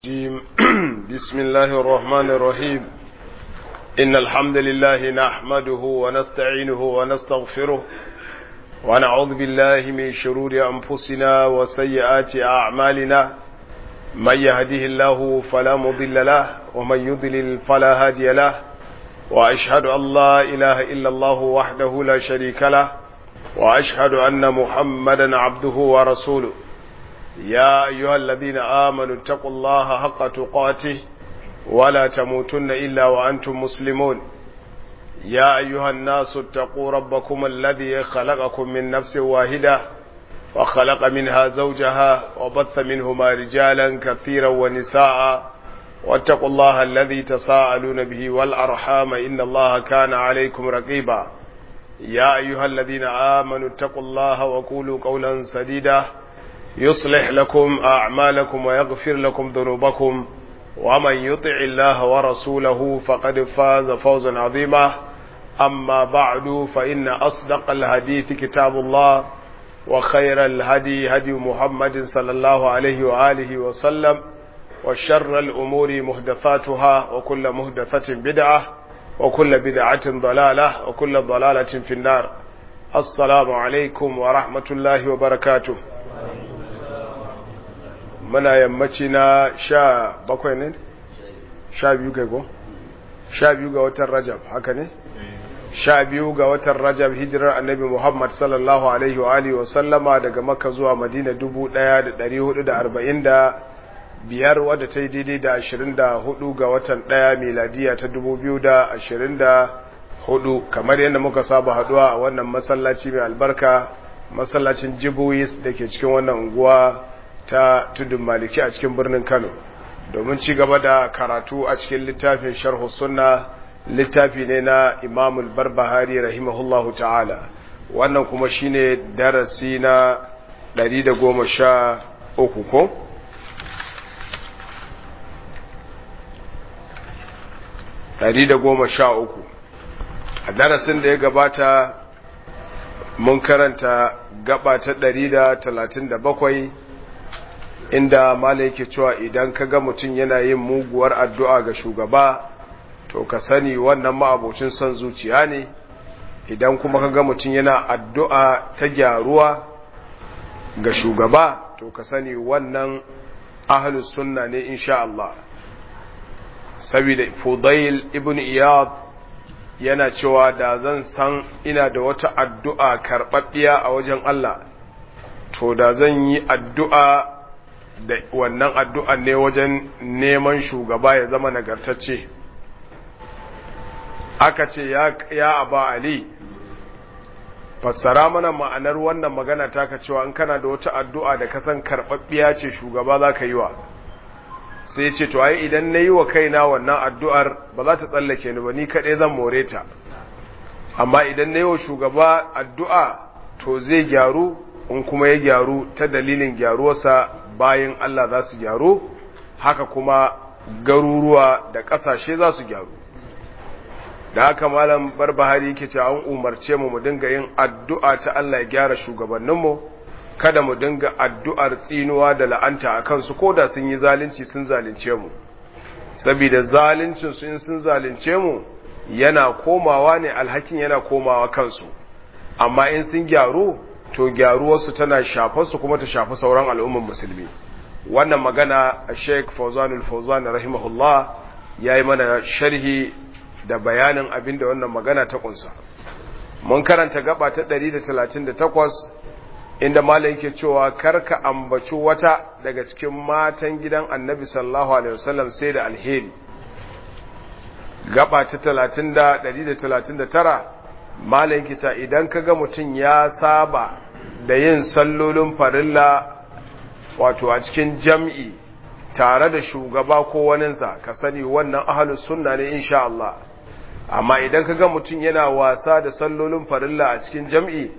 الرجيم بسم الله الرحمن الرحيم إن الحمد لله نحمده ونستعينه ونستغفره ونعوذ بالله من شرور أنفسنا وسيئات أعمالنا من يهده الله فلا مضل له ومن يضلل فلا هادي له وأشهد أن لا إله إلا الله وحده لا شريك له وأشهد أن محمدا عبده ورسوله يا أيها الذين آمنوا اتقوا الله حق تقاته ولا تموتن إلا وأنتم مسلمون يا أيها الناس اتقوا ربكم الذي خلقكم من نفس واحدة وخلق منها زوجها وبث منهما رجالا كثيرا ونساء واتقوا الله الذي تساءلون به والأرحام إن الله كان عليكم رقيبا يا أيها الذين آمنوا اتقوا الله وقولوا قولا سديدا يصلح لكم أعمالكم ويغفر لكم ذنوبكم ومن يطع الله ورسوله فقد فاز فوزا عظيما أما بعد فإن أصدق الحديث كتاب الله وخير الهدي هدي محمد صلى الله عليه وآله وسلم وشر الأمور مهدثاتها وكل مهدثة بدعة وكل بدعة ضلالة وكل ضلالة في النار السلام عليكم ورحمة الله وبركاته muna yammaci na sha bakwai ne? sha biyu kai ko? sha biyu ga watan rajab haka ne? sha biyu ga watan rajab hijirar annabi muhammad sallallahu alaihi wa alihi wa sallama daga maka zuwa madina dubu daya da dari hudu da arba'in da biyar wadda ta yi daidai da ashirin da hudu ga watan daya miladiya ta dubu biyu da ashirin da hudu kamar yadda muka saba haduwa a wannan masallaci mai albarka masallacin jibuwis da ke cikin wannan unguwa ta tudun maliki a cikin birnin kano domin ci gaba da karatu a cikin littafin sharhu sunna littafi ne na imamul barbahari rahimahullahu ta'ala wannan kuma shine darasi na 113 ko Ɗari da goma sha uku a darasin da ya gabata mun karanta gaba ta ɗari da talatin da bakwai inda mala yake cewa idan ka ga mutum yana yin muguwar addu'a ga shugaba to ka sani wannan ma'abocin son zuciya ne idan kuma ka ga mutum yana addu'a ta gyaruwa ga shugaba to ka sani wannan ahalus sunna ne insha Allah saboda fudail ibn iyad yana cewa da zan san ina da wata addu'a karɓaɓɓiya a wajen Allah to da zan yi addu'a da wannan addu'an ne wajen neman shugaba ya zama nagartacce aka ce ya aba ali fassara mana ma'anar wannan magana taka cewa in kana da wata addu'a da kasan karɓaɓɓiya ce shugaba za ka yi wa sai ce to ai idan na yi wa kaina wannan addu'ar ba za ta tsallake ni ba ni kaɗai zan more ta amma idan na yi wa shugaba addu'a to zai gyaru in kuma ya gyaru ta dalilin gyaruwarsa bayan Allah za su gyaru haka kuma garuruwa da ƙasashe za su gyaru da haka malam barbahari yake cewa an umarce mu mu dinga yin addu'a ta Allah ya gyara shugabanninmu kada mu dinga addu'ar tsinuwa da la'anta a kansu ko da sun yi zalunci sun zalunce mu saboda zaluncin su in sun zalunce mu yana komawa ne alhakin yana komawa kansu amma in sun gyaru to gyaruwarsu tana shafarsu kuma ta shafi sauran al'ummar musulmi wannan magana a sheik fauzanul fauzan rahimahullah ya yi mana sharhi da bayanin abin da wannan magana ta kunsa mun karanta gaba ta 138 inda malam yake cewa karka ambaci wata daga cikin matan gidan annabi sallallahu alaihi wasallam sai da alheri gaba ta 30 139 malam kita idan kaga mutum ya saba da yin sallolin farilla wato a cikin jam'i tare da shugaba ko waninsa ka sani wannan ahalus sunna ne insha Allah amma idan kaga mutum yana wasa da sallolin farilla a cikin jam'i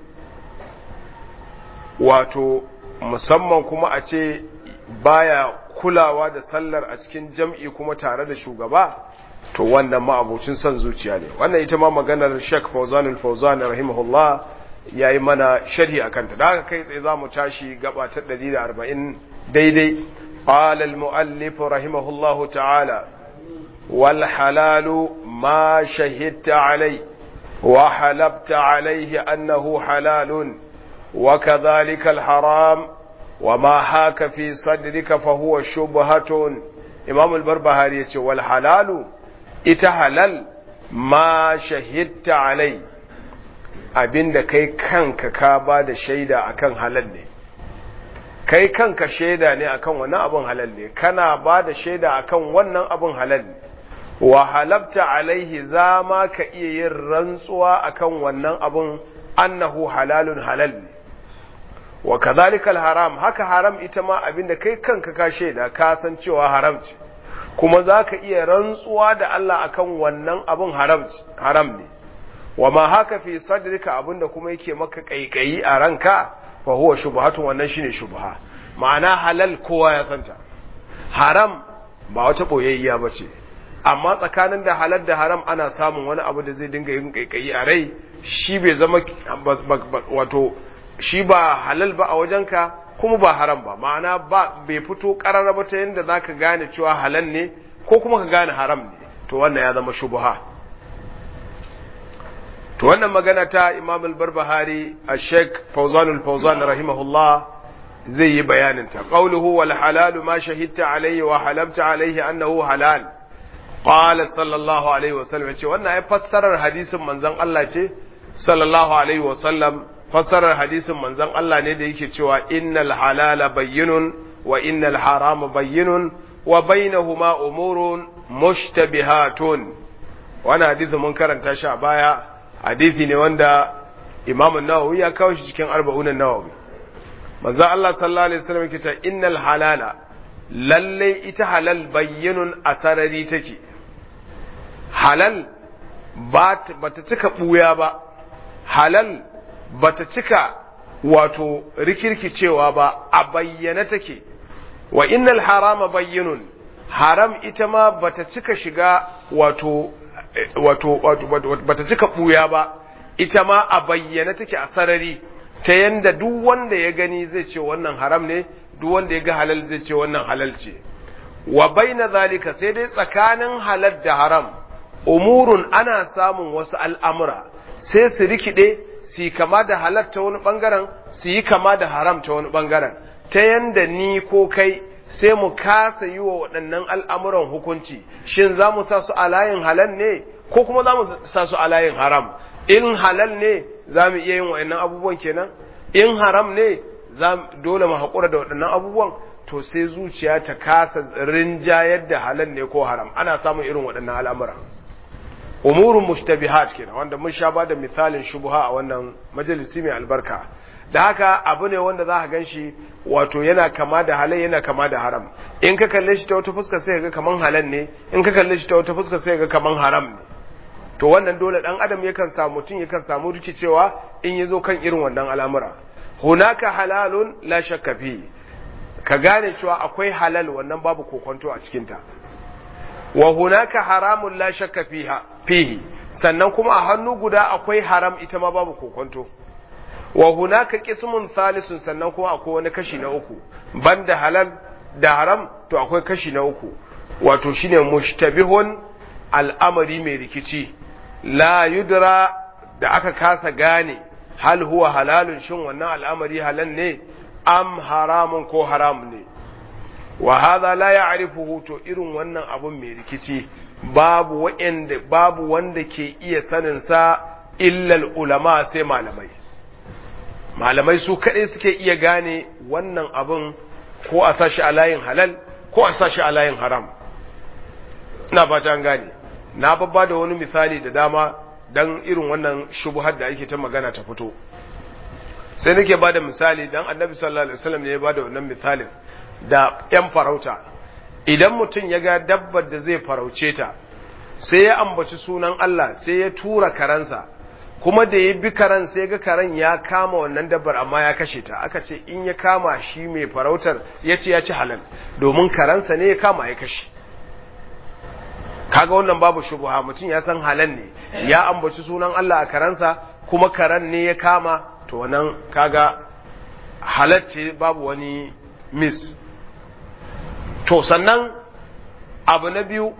wato musamman kuma a ce baya kulawa da sallar a cikin jam'i kuma tare da shugaba to wannan ma'abocin son zuciya ne wannan ita ma maganar Sheikh Fawzan al-Fawzan rahimahullah yayi mana sharhi akan ta daga kai tsaye zamu tashi gaba ta 140 daidai قال المؤلف رحمه الله تعالى والحلال ما شهدت عليه وحلبت عليه أنه حلال وكذلك الحرام وما حاك في صدرك فهو شبهة إمام البربهاري والحلال إتحلل ما شهدت عليه abinda kai kanka ka ba da shaida akan halal ne kai kanka shaida ne akan wannan abin halal ne kana ba da shaida akan wannan abin halal ne wa halabta alaihi za ma ka iya yin rantsuwa akan wannan abin annahu halalun halal ne wa kadhalika haram haka haram ita ma abinda kai kanka ka shaida ka san cewa haram ce kuma za ka iya rantsuwa da Allah akan wannan abin haram ne wa ma haka fi sadrika abinda kuma yake maka kaikayi a ranka fa huwa shubhatun wannan shine shubha ma'ana halal kowa ya santa haram ba wata boyayya bace amma tsakanin da halal da haram ana samun wani abu da zai dinga yin kaikayi a rai shi bai zama wato shi ba halal ba a wajenka kuma ba haram ba ma'ana ba bai fito karara ba ta yadda zaka gane cewa halal ne ko kuma ka gane haram ne to wannan ya zama shubha to wannan magana ta Imam al-Barbahari a Sheikh Fawzan al-Fawzan rahimahullah zai yi bayanin ta qawluhu wal halal ma shahidta alayhi wa halamta alayhi annahu halal qala sallallahu alaihi wa sallam ce wannan ai fassarar hadisin manzon Allah ce sallallahu alaihi wa sallam fassarar hadisin manzon Allah ne da yake cewa innal halala bayyinun wa innal harama bayyinun wa bainahuma umurun mushtabihatun wannan hadisin mun karanta shi a baya hadisi ne wanda Imam an-Nawawi ya kawo shi cikin arba'un an-Nawawi manzon Allah sallallahu alaihi wasallam yake cewa innal halala lalle ita halal bayyinun asarari take halal ba ta cika buya ba halal bata cika wato rikirkicewa ba a bayyana take wa innal harama bayyinun haram ita ma bata cika shiga wato wato bata cika buya ba ita ma a bayyana take a sarari ta yanda duk wanda ya gani zai ce wannan haram ne duk wanda ya ga halal zai ce wannan halal ce wa baina zalika sai dai tsakanin halal da haram umurun ana samun wasu al'amura sai su rikide su kama da halal ta wani bangaren su yi kama da haram ta wani bangaren ta yanda ni ko kai sai mu kasa yi wa waɗannan al'amuran hukunci shin za mu sa su a layin halal ne ko kuma za mu sa su a layin haram in halal ne za mu iya yin waɗannan abubuwan kenan in haram ne dole mu haƙura da waɗannan abubuwan to sai zuciya ta kasa rinjayar da halal ne ko haram ana samun irin waɗannan al'amura umurun mushtabihat kenan wanda mun sha bada misalin shubha a wannan majalisi mai albarka da haka abu ne wanda za ka gan shi wato yana kama da halal yana kama da haram in ka kalle shi ta wata fuska sai ga kaman halal ne in ka kalle shi ta wata fuska sai ga kaman haram ne to wannan dole dan adam yakan samu mutum yakan samu rikicewa in yazo kan irin wannan al'amura hunaka halalun la shakka fi ka gane cewa akwai halal wannan babu kokonto a cikin ta wa hunaka haramun la shakka fiha fihi sannan kuma a hannu guda akwai haram ita ma babu kokonto wa hunaka qismun thalisun sannan kuma akwai wani kashi na uku banda halal da haram to akwai kashi na uku wato shine mushtabihun al'amari mai rikici la yudra da aka kasa gane hal huwa halalun shin wannan al'amari halal ne am haramun ko haram ne wa hadha la ya'rifuhu to irin wannan abun mai rikici babu wanda babu wanda ke iya sanin sa illa ulama sai malamai malamai su kadai suke iya gane wannan abun ko a sashi a layin halal ko a sashi a layin haram ina ba an gane na babba da wani misali da dama dan irin wannan shubuhar da ake ta magana ta fito sai nake bada misali dan annabi sallallahu alaihi wasallam ne ya bada wannan misalin da ‘yan farauta, idan mutum ya ga dabbar da zai farauce ta, sai ya ambaci sunan Allah sai ya tura karansa, kuma da ya bi karan sai ga karen ya kama wannan dabbar amma ya kashe ta, aka ce in ya kama shi mai farautar ya ce ya ci halal, domin karansa ne ya kama ya kashe. Kaga wannan babu shubuha mutum ya san halal ne, ya ambaci sunan Allah a karansa kuma karen ne ya kama, to wannan kaga halal ce babu wani mis to sannan abu na biyu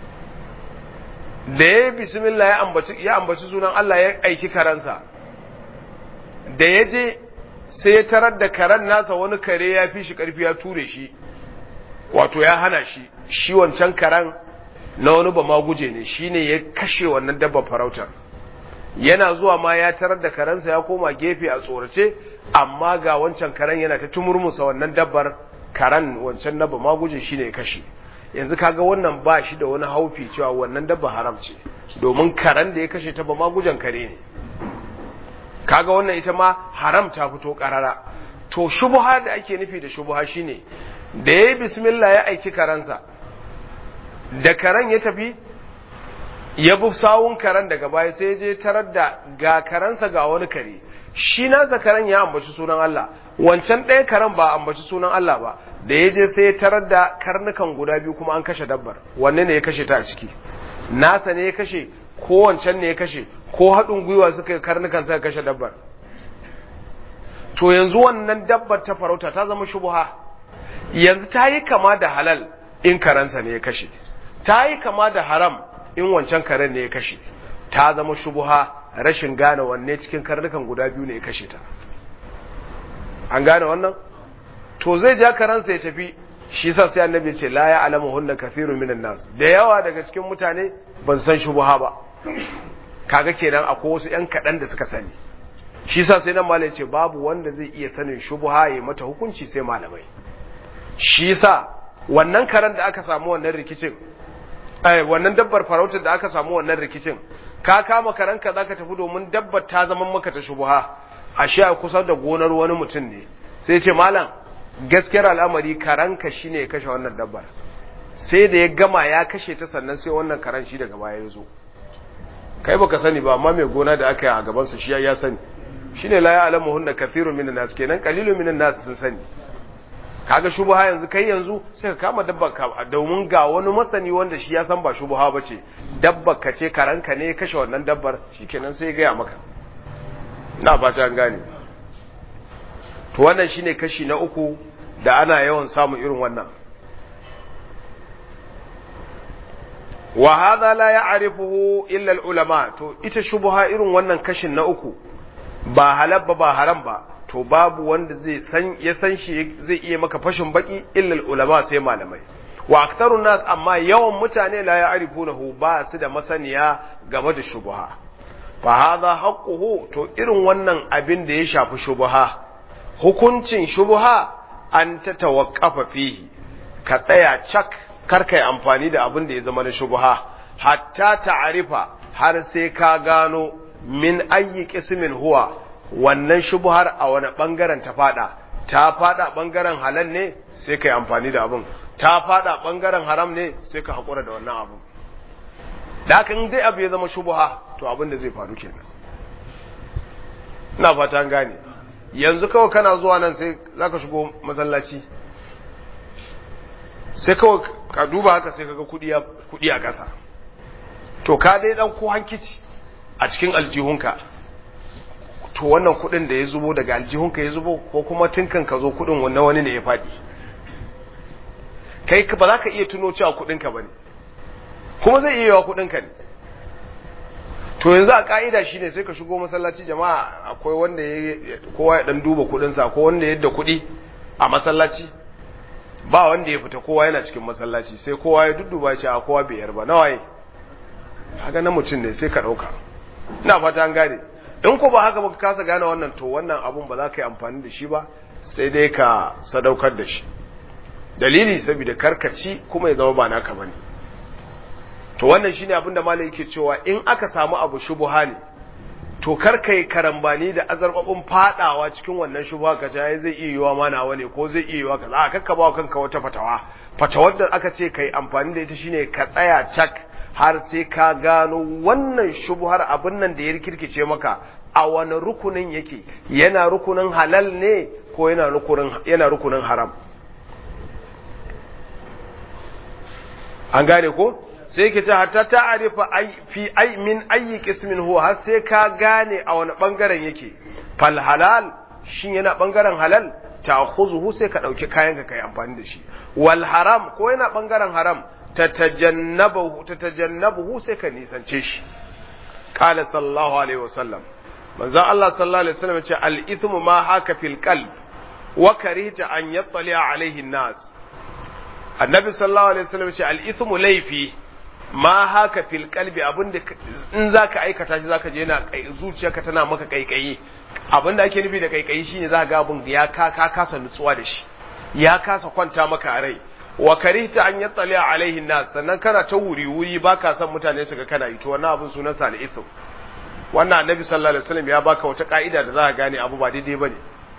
da ya bismillah ya ambaci ya ambaci sunan Allah ya aiki karansa da ya je sai ya tarar da karen nasa wani kare ya fi shi karfi ya ture shi wato ya hana shi shi wancan karen na wani ba ma guje ne shine ya kashe wannan dabba farautar yana zuwa ma ya tarar da karensa ya koma gefe a tsorace amma ga wancan karen yana ta tumurmusa wannan dabbar karen wancan na ba ma guje shine ya kashe yanzu kaga wannan ba shi da wani haufi cewa wannan dabba haram ce domin karen da ya kashe ta ba ma gujen kare ne kaga wannan ita ma haram ta fito karara to shubha da ake nufi da shubha shine da yayi bismillah ya aiki karansa da karen ya tafi ya bi sawun karen daga baya sai je tarar da ga karansa ga wani kare shi nasa karen ya ambaci sunan Allah wancan ɗaya karen ba ambaci sunan Allah ba da ya je sai ya tarar da karnukan guda biyu kuma an kashe dabbar wanne ne ya kashe ta a ciki nasa ne ya kashe ko wancan ne ya kashe ko haɗin gwiwa suka yi karnukan suka kashe dabbar to yanzu wannan dabbar ta farauta ta zama shubuha yanzu ta yi kama da halal in karansa ne ya kashe ta yi kama da haram in wancan karen ne ya kashe ta zama shubuha rashin gane wanne cikin karnukan guda biyu ne ya kashe ta an gane wannan to zai ja karansa ya tafi shi sa sai annabi ce la ya alamu hunna kathiru minan nas da yawa daga cikin mutane ban san shubuha ba kaga kenan akwai wasu yan kaɗan da suka sani shi sa sai nan malai ce babu wanda zai iya sanin shubuha ya mata hukunci sai malamai shi sa wannan karen da aka samu wannan rikicin ai wannan dabbar farautar da aka samu wannan rikicin ka kama karanka zaka tafi domin dabbar ta zama maka ta shubuha ashe a kusa da gonar wani mutum ne sai ce malam gaskiyar al'amari karanka shine ya kashe wannan dabbar sai da ya gama ya kashe ta sannan sai wannan karan shi daga baya ya zo kai baka sani ba amma mai gona da aka yi a gaban sa shi ya sani shine la ya'lamu hunna kathiru minan nas kenan qalilu minan nas sun sani kaga shubha yanzu kai yanzu sai ka kama dabbar ka domin ga wani masani wanda shi ya san ba shubha bace dabbar ka ce karanka ne ya kashe wannan dabbar shikenan sai ya gaya maka na fata an gane to wannan shine kashi na uku da ana yawan samun irin wannan wa hadha la ya'rifuhu illa al-ulama to ita shubha irin wannan kashin na uku ba halal ba ba haram ba to babu wanda zai san ya san shi zai iya maka fashin baki illa al-ulama sai malamai wa aktarun nas amma yawan mutane la ya'rifunahu ba su da masaniya game da shubha fa hadha haqquhu to irin wannan abin da ya shafi shubha hukuncin shubha an ta tawaqqafa fihi ka tsaya cak karkai amfani da abin da ya zama na shubha hatta ta'arifa har sai ka gano min ayyi qismin huwa wannan shubhar a wani bangaren ta fada ta fada bangaren halal ne sai kai amfani da abin ta fada bangaren haram ne sai ka hakura da wannan abin da kan dai abu ya zama shubha to abin da zai faru kenan ina fata an gane yanzu kawai kana zuwa nan sai zaka shigo masallaci sai kawai ka duba haka sai kaga kudi kudi a ƙasa to ka dai dan ko hankici a cikin aljihunka to wannan kudin da ya zubo daga aljihunka ya zubo ko kuma tinkan ka zo kudin wannan wani ne ya fadi kai ba za ka iya tuno cewa kudinka bane kuma zai iya yawa kudinka ne to yanzu a ka'ida shine sai ka shigo masallaci jama'a akwai wanda ya kowa ya dan duba kudinsa ko wanda yadda kudi a masallaci ba wanda ya fita kowa yana cikin masallaci sai kowa ya dudduba shi a kowa bai yarba nawaye haka na mutum ne sai ka dauka ina fata an gane in ko ba haka ba ka kasa gane wannan to wannan abun ba za ka yi amfani da shi ba sai dai ka sadaukar da shi dalili saboda karkaci kuma ya zama ba naka bane to wannan shine abin da malai yake cewa in aka samu abu shubuha ne to kar kai karambani da azarbabin fadawa cikin wannan shubuha ka ce zai iya yiwa ma nawa ne ko zai iya yiwa kaza a kakka ba kanka wata fatawa fatawar da aka ce kai amfani da ita shine ka tsaya cak har sai ka gano wannan shubuhar abin nan da ya rikirkice maka a wani rukunin yake yana rukunin halal ne ko yana rukunin yana rukunin haram an gane ko sai ke ce hatta ta'arifa fi ai min ayi qismin huwa har sai ka gane a wani bangaren yake fal halal shin yana bangaren halal ta'khuzuhu sai ka dauki kayan ka kai amfani da shi wal haram ko yana bangaren haram tatajannabuhu tatajannabuhu sai ka nisance shi qala sallallahu alaihi wasallam manzo Allah sallallahu alaihi wasallam ce al ithmu ma haka fil qalb wa karihta an yattali alaihi nas annabi sallallahu alaihi wasallam ce al ithmu laifi ma haka fil qalbi abinda in zaka aikata shi zaka je yana zuciyarka tana maka kaikayi abinda ake nufi da kaikayi shine zaka ga abin ya ka ka kasa nutsuwa da shi ya kasa kwanta maka a rai wa karihta an yattali alaihi nas sannan kana ta wuri wuri baka san mutane su ga kana yi to wannan abin sunan sa al-ithm wannan annabi sallallahu alaihi wasallam ya baka wata ka'ida da zaka gane abu ba daidai bane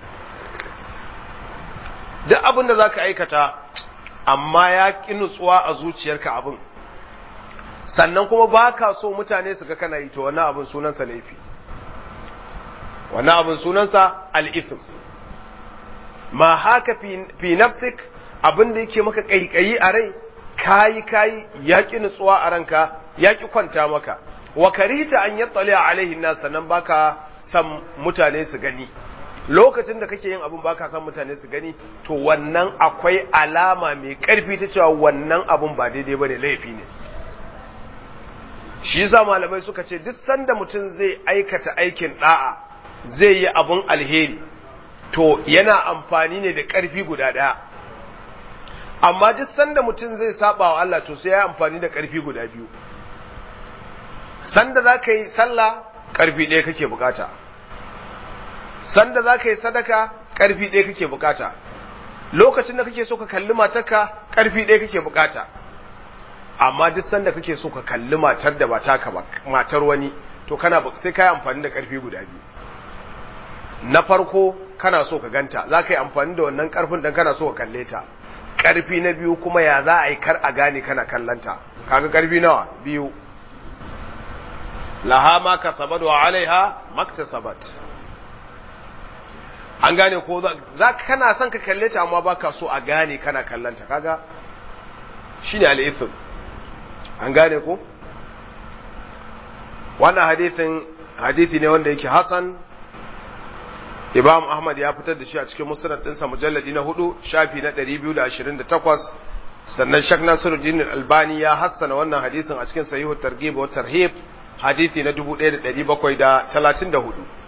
duk abin da zaka aikata amma ya ki nutsuwa a zuciyarka abin sannan kuma baka so mutane su ga kana yi to wannan abin sunan sa laifi wannan abin sunan sa al-ithm ma haka fi nafsik abin da yake maka kaikayi a rai kayi kayi yaƙi nutsuwa a ranka yaƙi kwanta maka wa karita an yattali alaihi nas sannan baka san mutane su gani lokacin da kake yin abin baka san mutane su gani to wannan akwai alama mai ƙarfi ta cewa wannan abin ba daidai bane laifi ne shi yasa malamai suka ce duk sanda mutum zai aikata aikin da'a zai yi abun alheri to yana amfani ne da ƙarfi guda ɗaya amma duk sanda mutum zai saba wa Allah to sai ya amfani da ƙarfi guda biyu sanda za ka yi sallah ƙarfi ɗaya kake bukata sanda za ka yi sadaka ƙarfi ɗaya kake bukata lokacin da kake so ka kalli matarka ƙarfi ɗaya kake bukata amma duk sanda kake so ka kalli matar da ba taka ba matar wani to kana sai ka yi amfani da ƙarfi guda biyu na farko kana so ka ganta za ka yi amfani da wannan ƙarfin dan kana so ka kalle ta ƙarfi na biyu kuma ya za a yi kar a gane kana kallanta kaga ƙarfi nawa biyu laha ma kasabat wa alaiha maktasabat an gane ko za kana son ka kalle ta amma baka so a gane kana kallanta kaga shine al-ithm an gane ko wannan hadisin hadisi ne wanda yake hasan Imam Ahmad ya fitar da shi a cikin musnad ɗinsa mujalladi na hudu shafi na 228 sannan Sheikh Nasiruddin Albani ya hassana wannan hadisin a cikin Sahihu Targhib wa Tarhib hadisi na 1734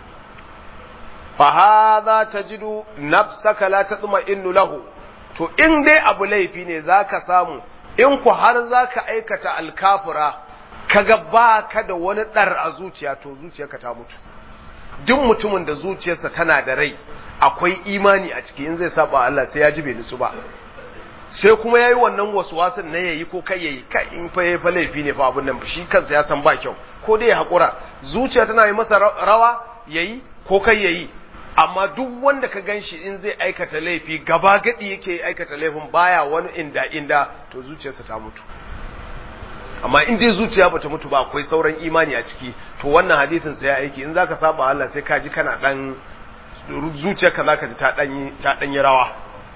fa hadha tajidu nafsaka la tatma'innu lahu to in dai abu laifi ne zaka samu in ku har zaka aikata alkafira kaga ba ka da wani dar a zuciya to zuciyarka ta mutu duk mutumin da zuciyarsa tana da rai akwai imani a ciki in zai saba Allah sai ya ji bai nutsu ba sai kuma yayi wannan waswasin na yayi ko kai yayi kai in fa yayi fa laifi ne fa abun nan shi kansa ya san ba kyau ko dai ya hakura zuciya tana yi masa rawa yayi ko kai yayi amma duk wanda ka ganshi in zai aikata laifi gaba gadi yake aikata laifin baya wani inda inda to zuciyarsa ta mutu amma in dai zuciya bata mutu ba akwai sauran imani a ciki to wannan hadisin sai ya aiki in zaka saba Allah sai ka ji kana dan zuciyarka zaka ji ta dan ta dan yi rawa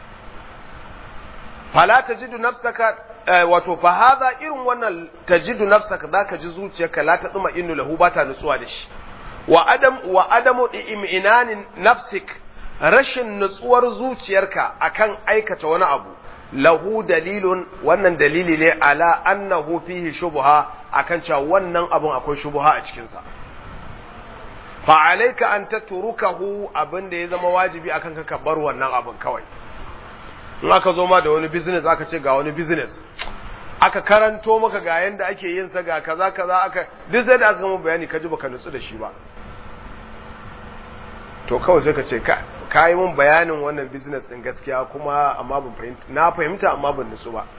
fala tajidu nafsaka wato fa hadha irin wannan tajidu nafsaka zaka ji zuciyarka la ta tsuma innu lahu ba ta nutsuwa da shi wa adam wa adamu iminanin nafsik rashin nutsuwar zuciyarka akan aikata wani abu lahu dalilun wannan dalili ne ala annahu fihi shubha akan cewa wannan abun akwai shubha a cikin sa fa alayka an tatrukahu abin da ya zama wajibi akan ka bar wannan abun kawai in aka zo ma da wani business aka ce ga wani business aka karanto maka ga yanda ake yin sa ga kaza kaza aka duk sai da aka gama bayani ka ji baka nutsu da shi ba to kawai sai ka ce ka ka yi mun bayanin wannan business din gaskiya kuma amma ban fahimta na fahimta amma ban nutsu ba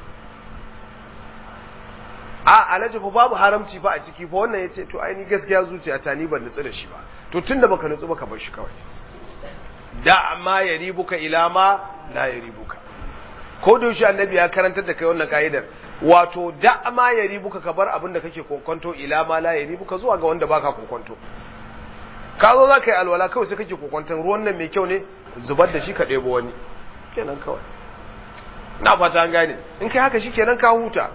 a alhaji fa babu haramci fa a ciki fa wannan yace to ai ni gaskiya zuciya ta ni ban nutsu da shi ba to tunda baka nutsu baka bar shi kawai da ma yaribuka ila ma la yaribuka ko da yaushe annabi ya karantar da kai wannan ka'idar wato da ma yaribuka ka bar abin da kake kokonto ila ma la yaribuka zuwa ga wanda baka kokonto ka zo za ka yi alwala kawai sai kake kokwanton ruwan nan mai kyau ne zubar da shi ka ɗebo wani kenan kawai na fata an gane in kai haka shi kenan ka huta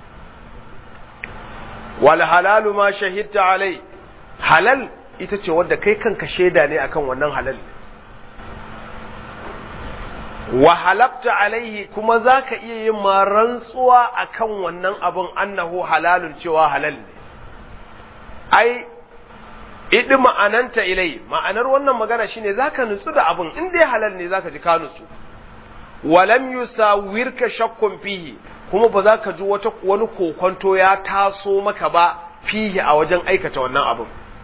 wal halalu ma shahidta alai halal ita ce wadda kai kanka shaida ne akan wannan halal wa halabta alaihi kuma za ka iya yin ma rantsuwa a kan wannan abin annahu halalun cewa halal ne ai idi ma'ananta ilai ma'anar wannan magana shine za ka nutsu da abin in dai halal ne za ka ji ka nutsu walam yusawirka shakkun fihi kuma ba za ka ji wata wani kokonto ya taso maka ba fihi a wajen aikata wannan abin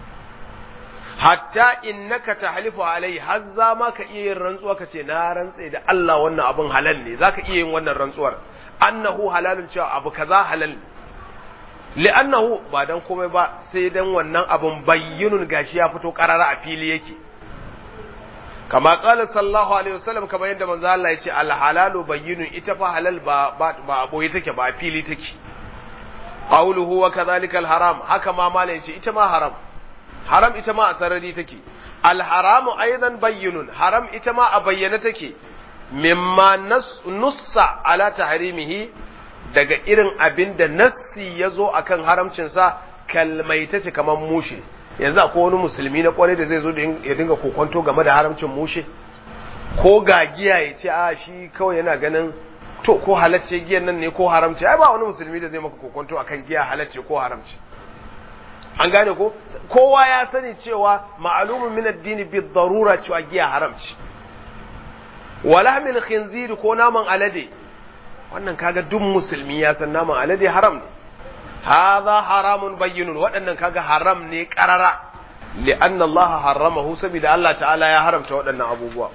hatta innaka tahlifu alai har za ma ka iya yin rantsuwa ka ce na rantse da Allah wannan abin halal ne zaka iya yin wannan rantsuwar annahu halalun cewa abu kaza halal li'annahu ba dan komai ba sai dan wannan abin bayyinun gashi ya fito karara a fili yake kama qala sallallahu alaihi wasallam kamar yadda manzo Allah ya ce al halalu bayyinun ita fa halal ba ba ba boye take ba fili take qawluhu wa kadhalika al haram haka ma malai ce ita ma haram haram ita ma a sarari take alharamu aidan bayyinun haram ita ma a bayyana take mimma nussa ala tahrimihi daga irin abin da nassi ya zo akan haramcinsa kalmaita ce kamar mushe yanzu akwai wani musulmi na kwarai da zai zo ya dinga kokonto game da haramcin mushe ko ga giya ya ce a shi kawai yana ganin to ko halacce giyan nan ne ko haramci ai ba wani musulmi da zai maka kokonto akan giya halacce ko haramci an gane ko kowa ya sani cewa ma'alumin min addini bi darura cewa giya haramci wala min khinzir ko naman alade wannan kaga duk musulmi ya san naman alade haram ne hadha haramun bayyinun waɗannan kaga haram ne qarara li'anna Allah haramahu saboda Allah ta'ala ya haramta waɗannan abubuwa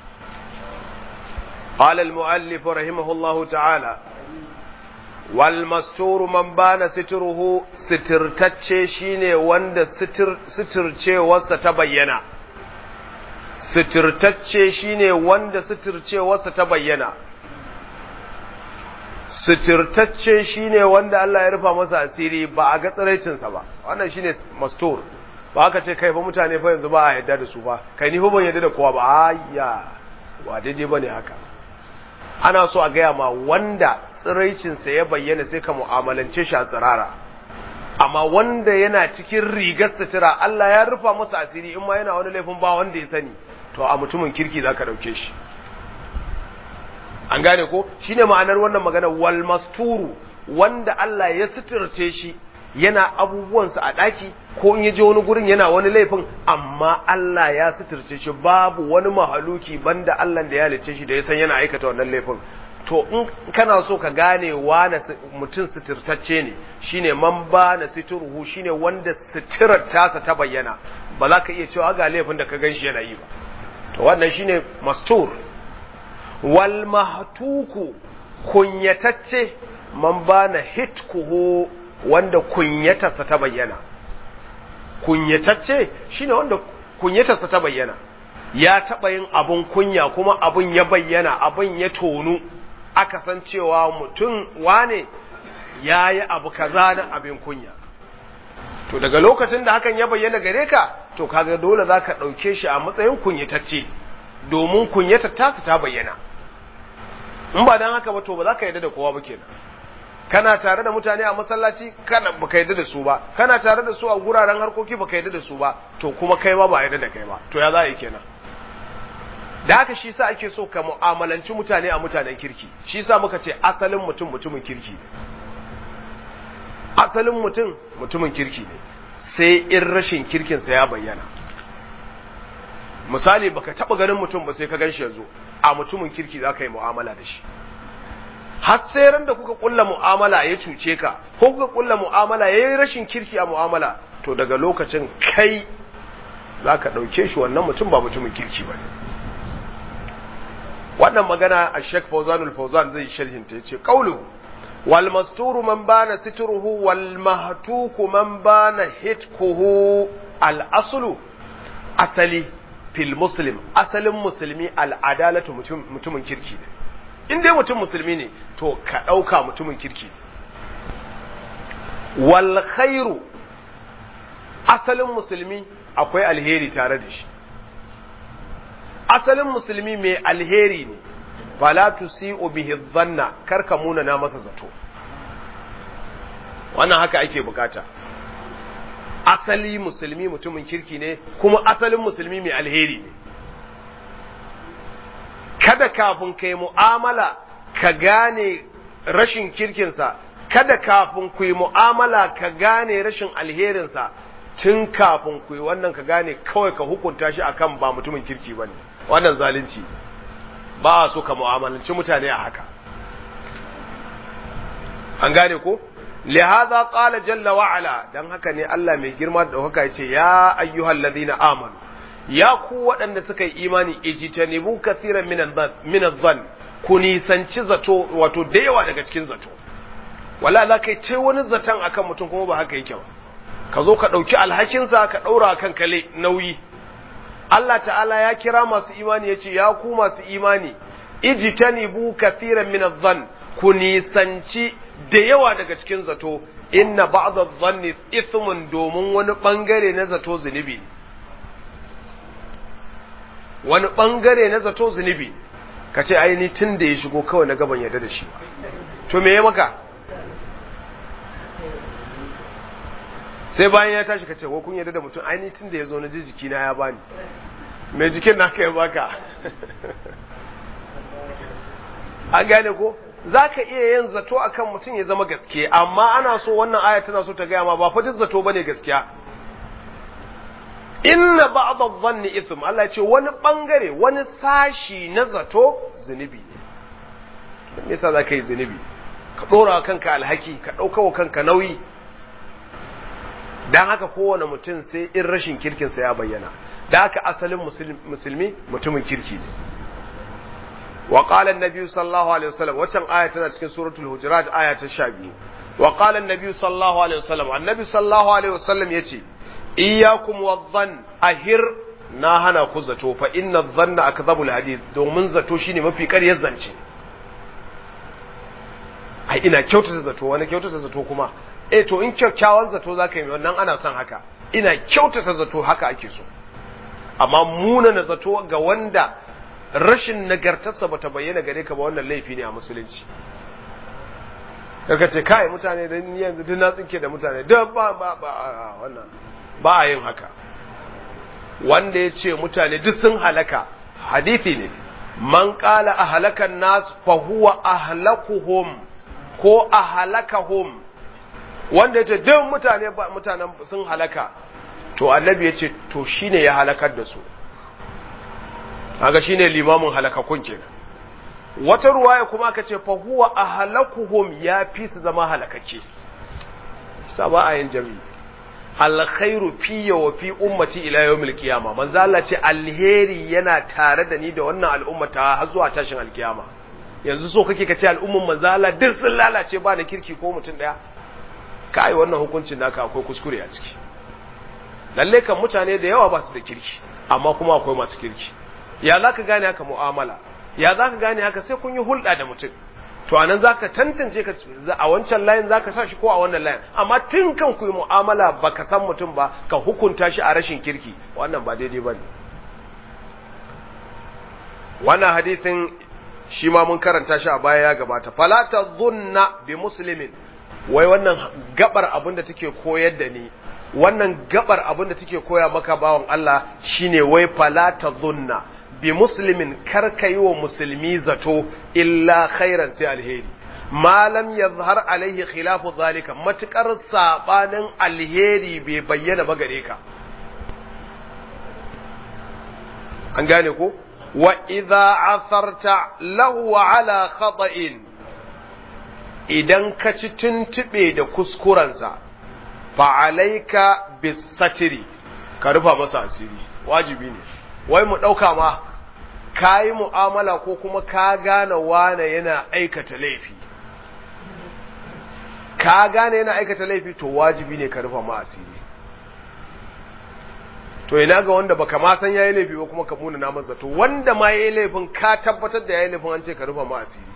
قال المؤلف رحمه الله تعالى walmasturu man bana situruhu sitirtacce shine wanda sitircewarsa ta bayyana sitirtacce shine wanda sitircewarsa ta bayyana sitirtacce shine wanda Allah ya rufa masa asiri ba a ga tsiraicinsa ba wannan shine mastur ba aka ce kai ba mutane fa yanzu ba a yadda da su ba kai ni fa ban yadda da kowa ba ayya ba daidai bane haka ana so a gaya ma wanda tsiraicinsa ya bayyana sai ka mu'amalance shi a tsirara amma wanda yana cikin rigar sutura Allah ya rufa masa asiri in ma yana wani laifin ba wanda ya sani to a mutumin kirki za ka ɗauke shi an gane ko shine ma'anar wannan magana wal masturu wanda Allah ya suturce shi yana abubuwansa a ɗaki ko in ya je wani gurin yana wani laifin amma Allah ya suturce shi babu wani mahaluki banda Allah da ya halice shi da ya san yana aikata wannan laifin to in kana so ka gane wane mutum suturtacce ne shine man ba na situruhu shine wanda suturar tasa ta bayyana ba za ka iya cewa ga laifin da ka gan shi yana yi ba to wannan shine mastur wal mahtuku kunyatacce man ba na hitkuhu wanda kunyatarsa ta bayyana kunyatacce shine wanda kunyatarsa ta bayyana ya taɓa yin abun kunya kuma abun ya bayyana abun ya tonu aka san cewa mutum wane ya yi abu kaza na abin kunya to daga lokacin da hakan ya bayyana gare ka to kaga dole za ka ɗauke shi a matsayin kunyatacce domin kunyatar tasa ta bayyana in ba don haka ba to ba za ka yarda da kowa ba kenan kana tare da mutane a masallaci kana baka yarda da su ba kana tare da su a guraren harkoki baka yarda da su ba to kuma kai ma ba yarda da kai ba to ya za a yi kenan da haka shi sa ake so ka mu'amalanci mutane a mutanen kirki shi sa muka ce asalin mutum mutumin kirki ne asalin mutum mutumin kirki ne sai in rashin kirkinsa ya bayyana misali baka taba ganin mutum ba sai ka gan shi yanzu a mutumin kirki za ka yi mu'amala da shi har sai ran da kuka kulla mu'amala ya cuce ka ko kuka kulla mu'amala ya yi rashin kirki a mu'amala to daga lokacin kai za ka ɗauke shi wannan mutum ba mutumin kirki ba ne wannan magana a Sheikh Fawzanul Fawzan zai sharhin ta yace qawlu wal masturu man bana sitruhu wal mahtuku man bana hitkuhu al aslu asali fil muslim asalin musulmi al adalatu mutumin kirki ne in dai mutum musulmi ne to ka dauka mutumin kirki ne wal khairu asalin musulmi akwai alheri tare da shi asalin musulmi mai alheri ne fala tusi'u bihi dhanna karka muna na masa zato wannan haka ake bukata asali musulmi mutumin kirki ne kuma asalin musulmi mai alheri ne kada kafin kai mu'amala ka gane rashin kirkinsa kada kafin ku yi mu'amala ka gane rashin alherinsa tun kafin ku yi wannan ka gane kawai ka hukunta shi akan ba mutumin kirki bane wannan zalunci ba a so ka mu'amalanci mutane a haka an gane ko lihaza qala jalla wa ala dan haka ne Allah mai girma da haka yace ya ayyuhal ladina amanu ya ku waɗanda suka yi imani ijtanibu kaseeran min adh-dhann ku nisanci zato wato da yawa daga cikin zato wala za kai ce wani zaton akan mutum kuma ba haka yake ba ka zo ka ɗauki alhakinsa ka ɗaura kan kale nauyi Allah ta'ala ya kira masu imani yace ya ku masu imani ijtanibu kaseeran min adh-dhann ku nisanci da yawa daga cikin zato inna ba'd adh-dhanni ithmun domin wani bangare na zato zunubi wani bangare na zato zunubi kace ai ni tun da ya shigo kawai na gaban yarda da shi to me ya maka sai bayan ya tashi kace ko kun yarda da mutum ai ni tun da ya zo na ji jiki na ya bani me jikin naka ya baka an gane ko za ka iya yin zato akan mutum ya zama gaske amma ana so wannan aya tana so ta gaya ma ba fatin zato bane gaskiya inna ba'd adh-dhanni ithm Allah ya ce wani bangare wani sashi na zato zunubi ne me yasa za ka yi zunubi ka dora kanka alhaki ka dauka wa kanka nauyi dan haka kowane mutum sai in rashin kirkinsa ya bayyana da haka asalin musulmi mutumin kirki ne وقال النبي صلى الله عليه وسلم وكان آية تنا سورة الهجرات آية الشابي وقال النبي صلى الله عليه وسلم النبي صلى الله عليه وسلم يتي إياكم والظن أهر ناهنا كزتو فإن الظن أكذب الحديث دومن زتو شيني مفي كار يزنشي ai ina kyautata zato wani kyautata zato kuma eh to in kyakkyawan zato zaka yi wannan ana son haka ina kyautata zato haka ake so amma muna na zato ga wanda rashin nagartarsa bata bayyana gare ka ba wannan laifi ne a musulunci daga ce kai mutane da ni yanzu duk na tsinke da mutane da ba ba ba wannan ba a yin haka wanda ya ce mutane duk sun halaka hadithi ne man qala ahlakan nas fa huwa ahlakuhum ko ahlakahum wanda ya ce duk mutane mutanen sun halaka to annabi ya ce to shine ya halakar da su kaga shine limamin halakakun kenan wata ruwaya kuma aka ce fa huwa ahlakuhum ya fi su zama halakake saba ayin jami'i alkhairu fi wa fi ummati ila yawmil qiyama manzo Allah ce alheri yana tare da ni da wannan al'ummata har zuwa tashin alkiyama yanzu so kake kace al'umman manzo Allah duk sun lalace ba da kirki ko mutum daya kai wannan hukuncin naka akwai kuskure a ciki lalle kan mutane da yawa ba su da kirki amma kuma akwai masu kirki ya za ka gane haka mu'amala ya za ka gane haka sai kun yi hulɗa da mutum to anan za ka tantance ka a wancan layin za ka sa shi ko a wannan layin amma tun kan ku yi mu'amala ba ka san mutum ba ka hukunta shi a rashin kirki wannan ba daidai ba ne wannan hadisin shi ma mun karanta shi a baya ya gabata falata zunna bi muslimin wai wannan gabar abin da take koyar da ni wannan gabar abin da take koya maka bawan Allah shine wai falata zunna bi muslimin karka yi wa musulmi zato illa khairan sai alheri malam ya zahar alaihi khilafu zalika matukar sabanin alheri bai bayyana ba gare ka an gane ko wa idza asarta lahu ala khata'in idan ka ci tuntube da kuskurensa fa alaika bisatiri ka rufa masa asiri wajibi ne wai mu ɗauka ma ka yi mu'amala ko kuma ka gane wane yana aikata laifi ka gane yana aikata laifi to wajibi ne ka rufa ma asiri to ina ga wanda baka ma san yayi laifi ba kuma ka muna na masa to wanda ma yayi laifin ka tabbatar da yayi laifin an ce ka rufa ma asiri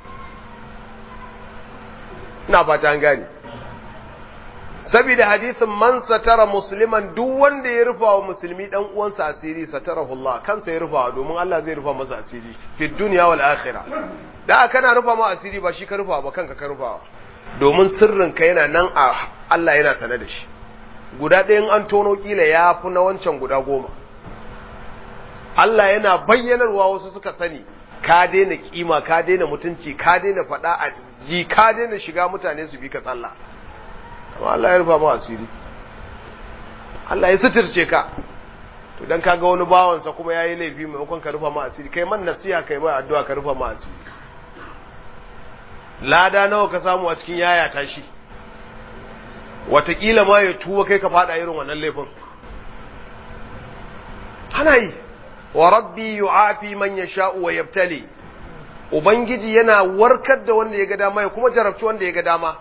ina fata an gane saboda hadisin man satara musliman duk wanda ya rufa wa musulmi dan uwansa asiri satarahu Allah kansa ya rufa domin Allah zai rufa masa asiri fi dunya wal akhirah da kana rufa ma asiri ba shi ka rufa ba kanka ka rufa domin sirrin ka yana nan a Allah yana sane da shi guda ɗayan an tono kila ya fi na wancan guda goma Allah yana bayyanarwa wasu suka sani ka daina kima ka daina mutunci ka daina faɗa a ji ka daina shiga mutane su bi ka sallah amma Allah ya rufa ma asiri Allah ya suturce ka to dan kaga wani bawansa kuma yayi laifi maimakon ka rufa ma asiri kai man nasiha kai ba addu'a ka rufa ma asiri lada nawa ka samu a cikin yaya tashi watakila ma ya tuba kai ka fada irin wannan laifin ana yi wa rabbi yu'afi man yasha'u wa yabtali ubangiji yana warkar da wanda ya ga dama ya kuma jarabci wanda ya ga dama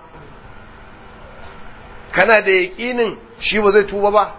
kana da yaqinin shi ba zai tuba ba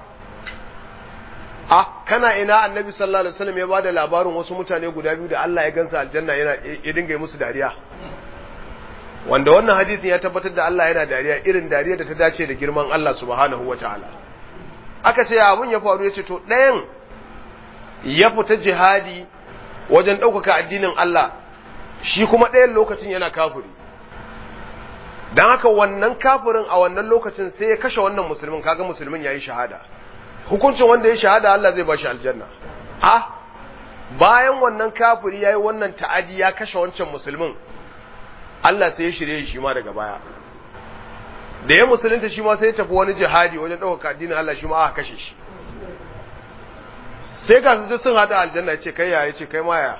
a kana ina annabi sallallahu alaihi wasallam ya bada labarin wasu mutane guda biyu da Allah ya gansa aljanna yana ya dinga musu dariya wanda wannan hadisin ya tabbatar da Allah yana dariya irin dariya da ta dace da girman Allah subhanahu wataala aka ce abun ya faru ya ce to ɗayan ya fita jihadi wajen ɗaukaka addinin Allah shi kuma ɗayan lokacin yana kafiri don haka wannan kafirin a wannan lokacin sai ya kashe wannan musulmin kaga musulmin ya yi shahada hukuncin wanda ya shahada Allah zai ba shi aljanna a bayan wannan kafiri ya yi wannan ta'adi ya kashe wancan musulmin Allah sai ya shirye shi ma daga baya da ya musulunta shi ma sai ya tafi wani jihadi wajen ɗaukaka addinin Allah shi ma aka kashe shi sai ga su sun hada aljanna ce kai ya ce kai ma ya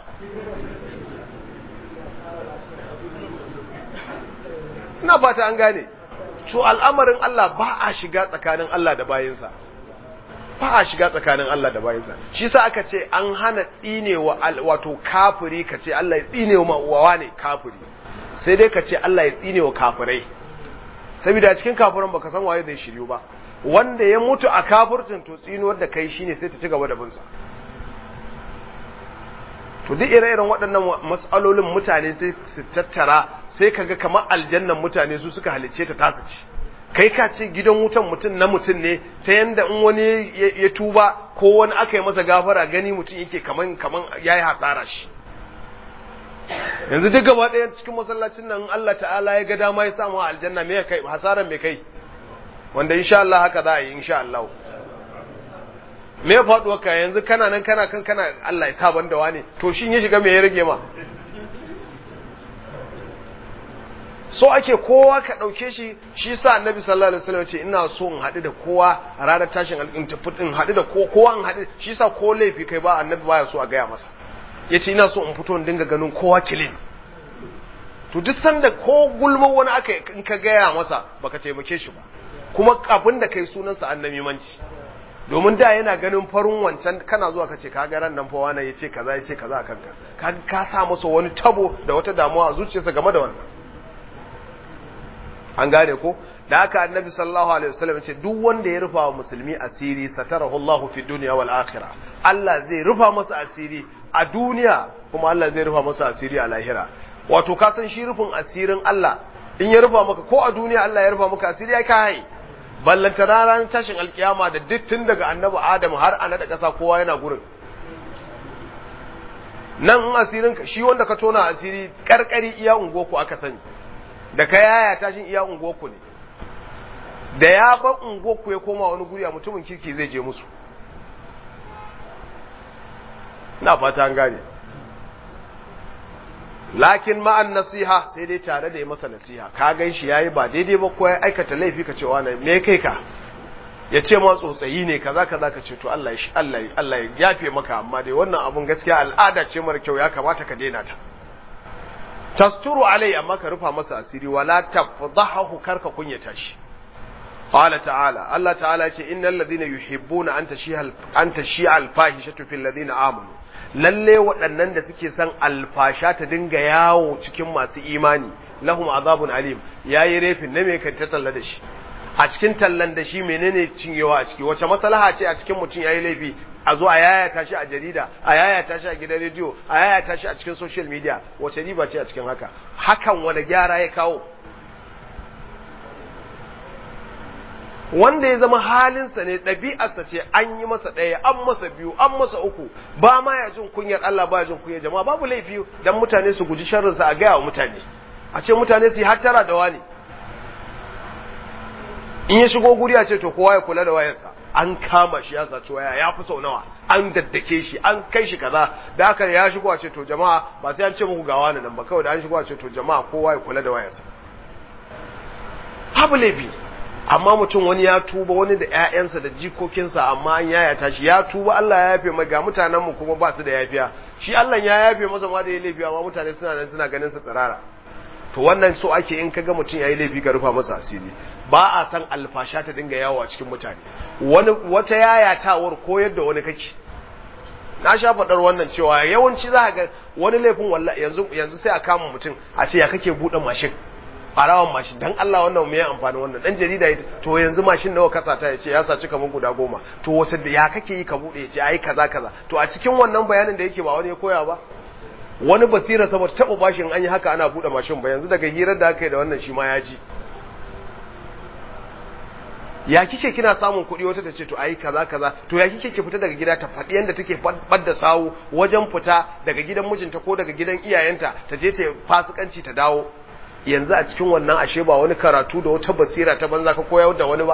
ina fata an gane to al'amarin Allah ba a shiga tsakanin Allah da bayinsa ba a shiga tsakanin Allah da bayinsa shi sa aka ce an hana tsinewa wato kafiri ka ce Allah ya tsinewa wawa ne kafiri sai dai ka ce Allah ya tsinewa kafirai saboda cikin kafiran baka san waye zai shiryu ba wanda ya mutu a kafircin to tsinuwar da kai shine sai ta ci gaba da binsa to duk ire-iren waɗannan matsalolin mutane sai su tattara sai kaga kamar aljannan mutane su suka halicce ta tasu ci kai ka ce gidan wutan mutum na mutum ne ta yanda in wani ya tuba ko wani aka yi masa gafara gani mutum yake kaman kaman yayi hasara shi yanzu duk gaba ɗaya cikin masallacin nan Allah ta'ala ya ga dama ya samu aljanna me kai hasaran me kai wanda insha Allah haka za a yi insha Allah me ya faɗuwa ka yanzu kana nan kana kan kana Allah ya saban da wani to shin ya shiga me ya rage ma so ake kowa ka ɗauke shi shi sa annabi sallallahu alaihi wasallam ce ina so in haɗu da kowa a ranar tashin alƙin in haɗu da kowa in haɗu shi sa ko laifi kai ba annabi baya so a gaya masa yace ina so in fito in dinga ganin kowa kilin to duk sanda ko gulma wani aka in ka gaya masa baka taimake shi ba kuma abin da kai sunansa annabi manci domin da yana ganin farin wancan kana zuwa kace ka ga ran nan fa wani yace kaza yace kaza a kanka ka ka sa masa wani tabo da wata damuwa a zuciyarsa game da wannan an gane ko da haka annabi sallallahu alaihi wasallam yace duk wanda ya rufa wa musulmi asiri satarahu Allahu fi dunya wal akhirah Allah zai rufa masa asiri a duniya kuma Allah zai rufa masa asiri a lahira wato ka san shi rufin asirin Allah in ya rufa maka ko a duniya Allah ya rufa maka asiri ai ka hai ballanta ranar tashin alkiyama da duk tun daga annabi Adam har ana da ƙasa kowa yana gurin nan in asirin ka shi wanda ka tona asiri karkari iya ungoku aka sani da ka yaya tashin iya ungoku ne da ya ba ungoku ya koma wani guri a mutumin kirki zai je musu na fata an gane lakin ma'an nasiha sai dai tare da yi masa nasiha ka gan shi yayi ba daidai ba ko ya aikata laifi ka ce wani me kai ka ya ce ma tsotsayi ne kaza kaza ka ce to Allah ya Allah Allah ya yafe maka amma dai wannan abun gaskiya al'ada ce mara kyau ya kamata ka daina ta tasturu alai amma ka rufa masa asiri wala tafdahu karka kunyata shi قال تعالى الله تعالى إن الذين يحبون أن تشيع أن تشيع الفاحشة في الذين آمنوا lalle waɗannan da suke son alfasha ta dinga yawo cikin masu imani lahum azabun alim yayi refin na me kan ta talla da shi a cikin tallan da shi menene cinyewa a ciki wace maslaha ce a cikin mutum yayi laifi a zo a yayata shi a jarida a yayata shi a gidan rediyo a yayata shi a cikin social media wace riba ce a cikin haka hakan wani gyara ya kawo wanda ya zama halinsa ne ɗabi'arsa ce an yi masa ɗaya an masa biyu an masa uku ba ma ya jin kunyar Allah ba ya jin kunyar jama'a babu laifi dan mutane su guji sharrinsa a gaya wa mutane a ce mutane su yi hattara da wani in ya shigo guri a ce to kowa ya kula da wayarsa an kama shi ya saci waya ya fi sau nawa an daddake shi an kai shi kaza da haka ya shigo a ce to jama'a ba sai an ce muku ga wani nan ba kawai da an shigo a ce to jama'a kowa ya kula da wayarsa babu laifi amma mutum wani ya tuba wani da ƴaƴansa da jikokinsa amma an yayata shi ya tuba Allah ya yafe mai ga mutanen mu kuma ba su da yafiya shi Allah ya yafe masa ma da ya laifi amma mutane suna nan suna ganin sa tsirara to wannan so ake in kaga mutum yayi laifi ka rufa masa asiri ba a san alfasha ta dinga yawo a cikin mutane wani wata yayatawar koyar da wani kake na sha faɗar wannan cewa yawanci za ga wani laifin wallahi yanzu yanzu sai a kama mutum a ce ya kake buɗe mashin ɓarawan mashin dan Allah wannan me amfani wannan dan jarida ya to yanzu mashin nawa kasa ta yace ya saci kaman guda goma to wata da ya kake yi ka buɗe yace ai kaza kaza to a cikin wannan bayanin da yake ba wani ya koya ba wani basira saboda taɓa bashin an yi haka ana buɗe mashin ba yanzu daga hirar da aka yi da wannan shi ma ya ji ya kike kina samun kuɗi wata ta ce to ai kaza kaza to ya kike ki fita daga gida ta faɗi yanda take da sawu wajen fita daga gidan mijinta ko daga gidan iyayenta ta je ta fasikanci ta dawo yanzu a cikin wannan ashe ba wani karatu da wata basira ta banza ka koyar da wani ba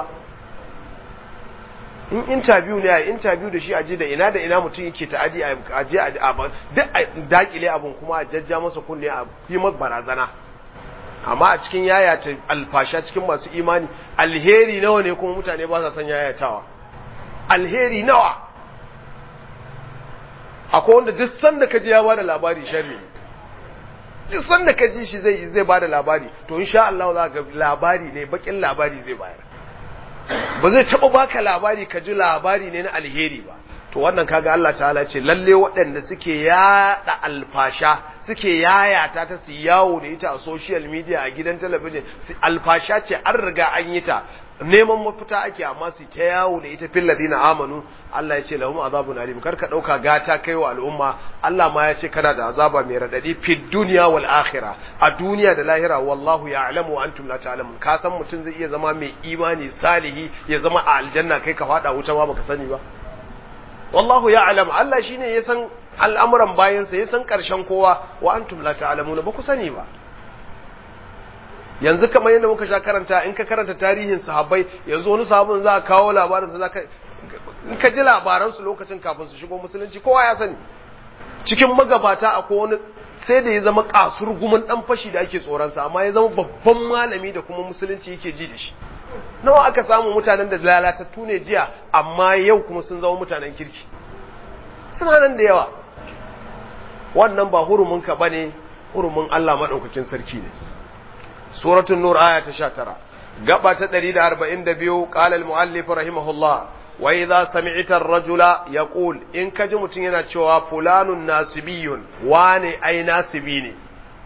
in interview ne a interview da shi aje da ina da ina mutum yake ta'adi a je a duk a dakile abun kuma a jajja masa kunne a yi masa barazana amma a cikin yaya ta alfasha cikin masu imani alheri nawa ne kuma mutane ba sa son yayatawa alheri nawa akwai wanda duk sanda ka ji ya bada labari sharri ne duk sanda ka ji shi zai zai bada labari to insha Allah za ga labari ne bakin labari zai bayar ba zai taba baka labari ka ji labari ne na alheri ba to wannan kaga Allah ta'ala ce lalle waɗanda suke yada alfasha suke yayata ta su yawo da ita a social media a gidan talabijin alfasha ce an riga an yi ta neman mafita ake amma su ta yawo da ita fil ladina amanu Allah ya ce lahum azabun alim kar ka dauka gata kai wa al'umma Allah ma ya ce kana da azaba mai radadi fid dunya wal akhirah a duniya da lahira wallahu ya'lamu wa antum la ta'lamun ka san mutum zai iya zama mai imani salihi ya zama a aljanna kai ka fada wuta ma baka sani ba wallahu ya'lam Allah shine ya san al'amuran bayansa ya san karshen kowa wa antum la ta'lamuna ba ku sani ba yanzu kamar yadda muka sha karanta in ka karanta tarihin sahabbai yanzu wani sahabin za a kawo labarin sa zaka in ka ji labaran su lokacin kafin su shigo musulunci kowa ya sani cikin magabata akwai wani sai da ya zama kasur gumin dan fashi da ake tsoron sa amma ya zama babban malami da kuma musulunci yake ji da shi nawa aka samu mutanen da lalatattu ne jiya amma yau kuma sun zama mutanen kirki suna nan da yawa wannan ba hurumin ka bane hurumin Allah madaukakin sarki ne suratul nur aya ta 19 gaba ta 142 qala al muallif rahimahullah wa idza sami'ta ar-rajula yaqul in kaji mutun yana cewa fulanun nasibiyun wane ai nasibi ne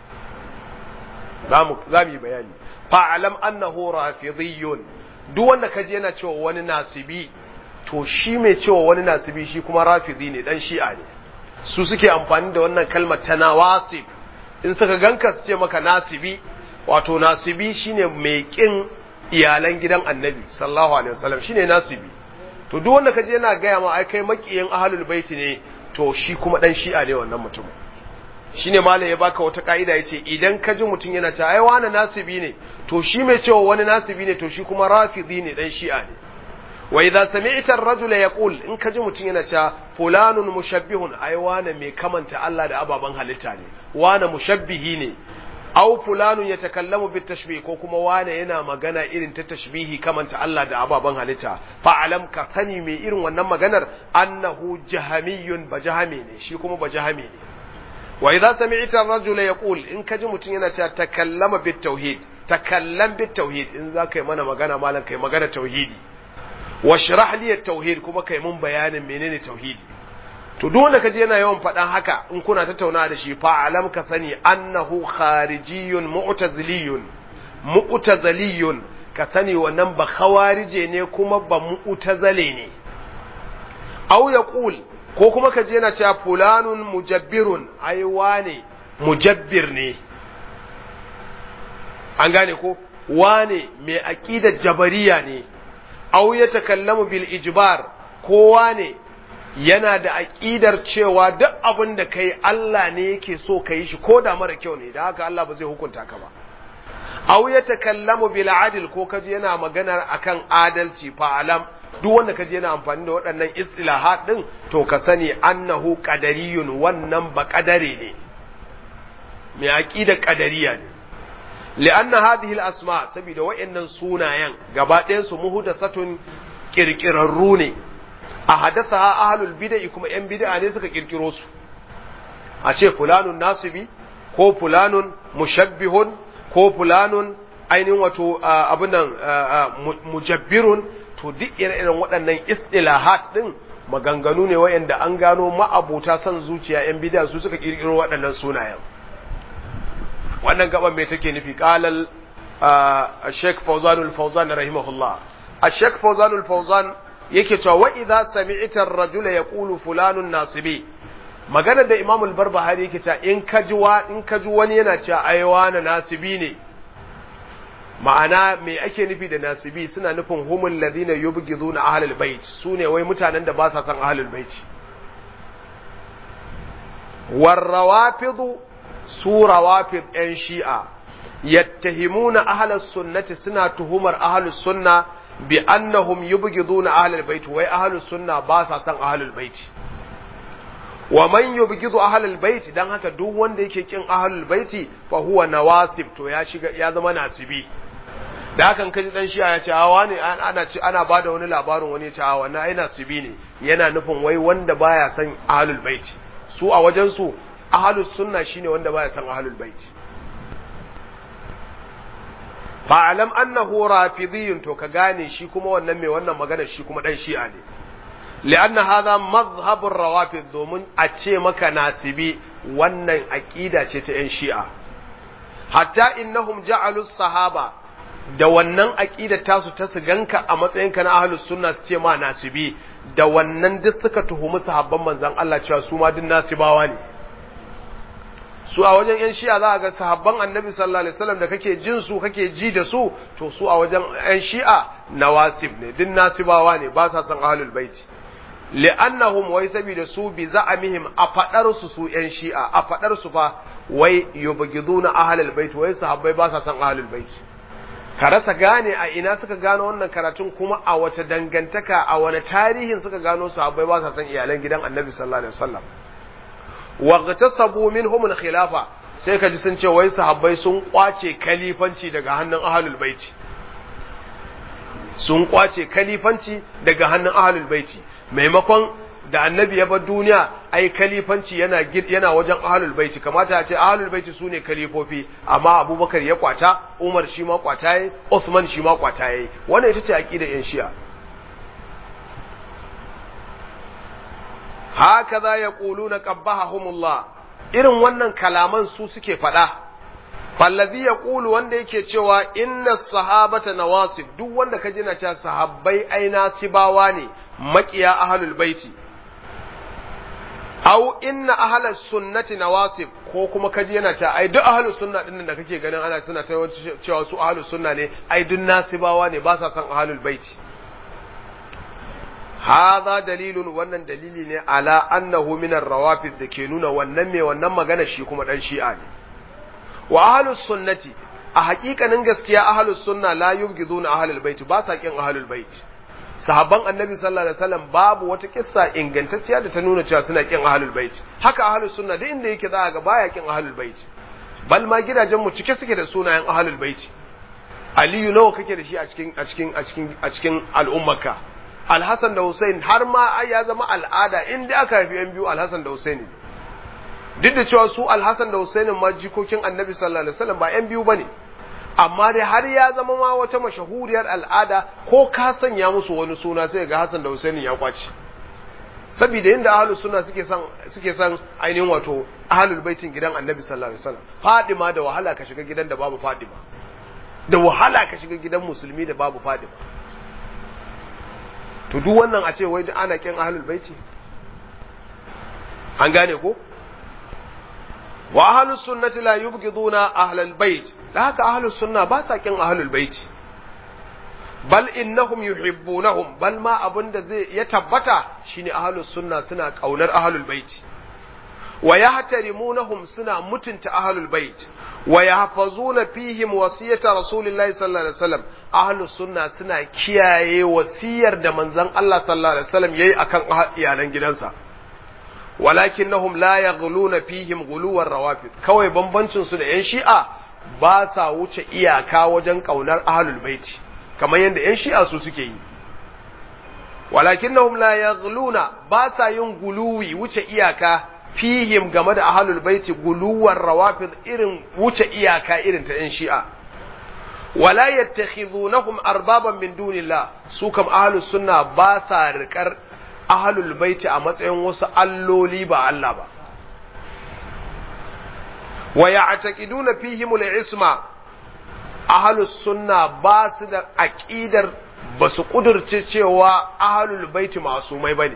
zamu zamu bayani fa'alam annahu rafidiyun duk wanda kaji yana cewa wani nasibi to shi mai cewa wani nasibi shi kuma rafidi ne dan shi'a ne su suke amfani da wannan kalmar ta nawasib in suka ganka su ce maka nasibi wato nasibi shine mai kin iyalan gidan annabi sallallahu alaihi wasallam shine nasibi to duk wanda kaje yana gaya ma ai kai makiyin ahlul baiti ne to shi kuma dan shi'a ne wannan mutum shine malam ya baka wata kaida yace idan ka ji mutum yana cewa ai wani nasibi ne to shi mai cewa wani nasibi ne to shi kuma rafidi ne dan shi'a ne wa idza sami'ta ar-rajula yaqul in ka ji mutum yana cewa fulanun mushabbihun ai wani mai kamanta Allah da ababan halitta ne wani mushabbihi ne aw fulanun yatakallamu bit tashbih ko kuma wane yana magana irin ta tashbihi kamanta Allah da ababan halitta fa alam ka sani mai irin wannan maganar annahu jahamiyun bajahami ne shi kuma bajahami ne wa idza sami'ta ar-rajula yaqul in kaji mutun yana cewa takallama bit tauhid takallam bit tauhid in za kai mana magana malan kai magana tauhidi washrah li at-tauhid kuma kai mun bayanin menene tauhidi to duk wanda kaje yana yawan faɗan haka in kuna tattaunawa da shi fa alam ka sani annahu kharijiyun mu'taziliyun mu'taziliyun ka sani wannan ba khawarije ne kuma ba mu'tazile ne aw yaqul ko kuma kaje yana cewa fulanun mujabbirun ai wane mujabbir ne an gane ko wane mai aqidar jabariya ne aw yatakallamu bil ijbar kowa ne yana da aƙidar cewa duk abin da kai Allah ne yake so ka yi shi ko da mara kyau ne da haka Allah ba zai hukunta ka ba aw ya takallamu bil adl ko kaji yana magana akan adalci fa alam duk wanda kaje yana amfani da waɗannan istilahat din to ka sani annahu qadariyun wannan ba qadare ne mai aqida qadariya ne li'anna hadhihi al-asma saboda wayannan sunayen gaba ɗayan su muhdathatun kirkirarru ne a hadatha ahlul bid'ah kuma yan bid'a ne suka kirkiro su a ce fulanun nasibi ko fulanun mushabbihun ko fulanun ainihin wato abinan mujabbirun to duk irin waɗannan istilahat din maganganu ne wayanda an gano ma'abuta son zuciya yan bid'a su suka kirkiro waɗannan sunayen wannan gaban me take nufi qalal Sheikh Fawzan al-Fawzan rahimahullah Sheikh Fawzan al-Fawzan yake cewa wa idza sami'ta ar-rajula yaqulu fulanun nasibi maganar da Imam al-Barbahari yake cewa in ka ji wa in ka ji wani yana cewa ai wani nasibi ne ma'ana me ake nufi da nasibi suna nufin humul ladina yubghiduna ahlul bait sune wai mutanen da ba sa son ahlul bait warrawafidu su rawafid ‘yan shi'a, yattahimuna ahlus sunnati suna tuhumar ahlus sunna bi annahum yubghiduna ahlul bait wai ahlus sunna ba sa san ahlul bait wa man yubghidu ahlul bait dan haka duk wanda yake kin ahlul baiti fa huwa nawasib to ya shiga ya zama nasibi da hakan kaji dan shi'a ya ce hawa ne ana ci ana bada wani labarin wani ya ce hawa na ai nasibi ne yana nufin wai wanda baya san ahlul bait su a wajen su ahlus sunna shine wanda baya san ahlul bait fa'alam annahu rafidiyun to ka gane shi kuma wannan mai wannan magana shi kuma dan shi'a ne li'anna hadha mazhabur rawafid domin a ce maka nasibi wannan aqida ce ta yan shi'a hatta innahum ja'alus sahaba da wannan aqida tasu ta su ganka a matsayinka na ahlus sunna su ce ma nasibi da wannan duk suka tuhumi sahabban manzon Allah cewa su ma duk nasibawa ne su a wajen yan shi'a za a ga sahabban annabi sallallahu alaihi wasallam da kake jin su kake ji da su to su a wajen yan shi'a nawasib ne din nasibawa ne ba sa san ahlul baiti li'annahum wai saboda su bi za'amihim a fadar su su yan shi'a a fadar su fa wai yubghiduna ahlul bait wai sahabbai ba sa san ahlul baiti ka rasa gane a ina suka gano wannan karatun kuma a wace dangantaka a wani tarihin suka gano sahabbai ba sa san iyalan gidan annabi sallallahu alaihi wasallam waqtasabu minhum al-khilafa sai kaji sun ce wai sahabbai sun kwace kalifanci daga hannun ahlul baiti sun kwace kalifanci daga hannun ahlul baiti maimakon da annabi ya bar duniya ai kalifanci yana yana wajen ahlul baiti kamata a ce ahlul baiti sune kalifofi amma abubakar ya kwata umar shi ma kwata yayi usman shi ma kwata yayi wannan ita ce aqidar yan shi'a hakaza yaquluna qabbahumullah irin wannan kalaman su suke faɗa fallazi yaqulu wanda yake cewa inna sahabata nawasib duk wanda ka ji na cewa sahabbai ai nasibawa ne makiya ahlul baiti aw inna ahlus sunnati nawasib ko kuma kaji yana cewa ai duk ahlus sunna din da kake ganin ana suna ta cewa su ahlus sunna ne ai duk nasibawa ne ba sa san ahlul baiti hadha dalilun wannan dalili ne ala annahu min ar-rawafid da ke nuna wannan mai wannan magana shi kuma dan shi'a ne wa ahlus sunnati a haƙiƙanin gaskiya ahlus sunna la yubghiduna ahlul bait ba sa kin ahlul bait sahabban annabi sallallahu alaihi wasallam babu wata kissa ingantacciya da ta nuna cewa suna kin ahlul bait haka ahlus sunna duk inda yake za ga baya kin ahlul bait bal ma gidajen mu cike suke da sunayen ahlul bait aliyu nawa kake da shi a cikin a cikin a cikin a cikin al'ummarka alhassan da Hussein har ma ai ya zama al'ada inda aka haifi yan biyu alhassan da Hussein duk da cewa su alhassan da Hussein ma jikokin annabi sallallahu alaihi wasallam ba yan biyu bane amma dai har ya zama ma wata mashahuriyar al'ada ko ka sanya musu wani suna sai ga Hassan da Hussein ya kwace saboda yadda ahlus sunna suke san suke san ainihin wato ahlul baitin gidan annabi sallallahu alaihi wasallam Fadima da wahala ka shiga gidan da babu Fadima da wahala ka shiga gidan musulmi da babu Fadima to duk wannan a ce wai ana kin ahlul baiti an gane ko wa ahlus sunnati la yubghiduna ahlal bait da haka ahlus sunna ba sa kin ahlul bait bal innahum yuhibbunahum bal ma abinda zai ya tabbata shine ahlus sunna suna kaunar ahlul bait wa yahtarimunahum suna mutunta ahlul bait wa yahfazuna fihim wasiyata rasulillahi sallallahu alaihi wasallam ahlus sunna suna kiyaye wasiyar da manzon Allah sallallahu alaihi wasallam yayi akan iyalan gidansa walakinnahum la yaghluna fihim ghuluwar rawafid kawai bambancin su da yan shi'a ba sa wuce iyaka wajen kaunar ahlul baiti kamar yadda yan shi'a su suke yi walakinnahum la yaghluna ba sa yin guluwi wuce iyaka fihim game da ahlul baiti guluwar rawafid irin wuce iyaka irin ta yan shi'a wala yattakhidhunahum arbaban min dunillah su kam ahlus sunna ba sa riƙar ahlul baiti a matsayin wasu alloli ba Allah ba wa ya'taqiduna fihim al-isma ahlus sunna ba su da aqidar ba su kudurce cewa ahlul baiti masumai bane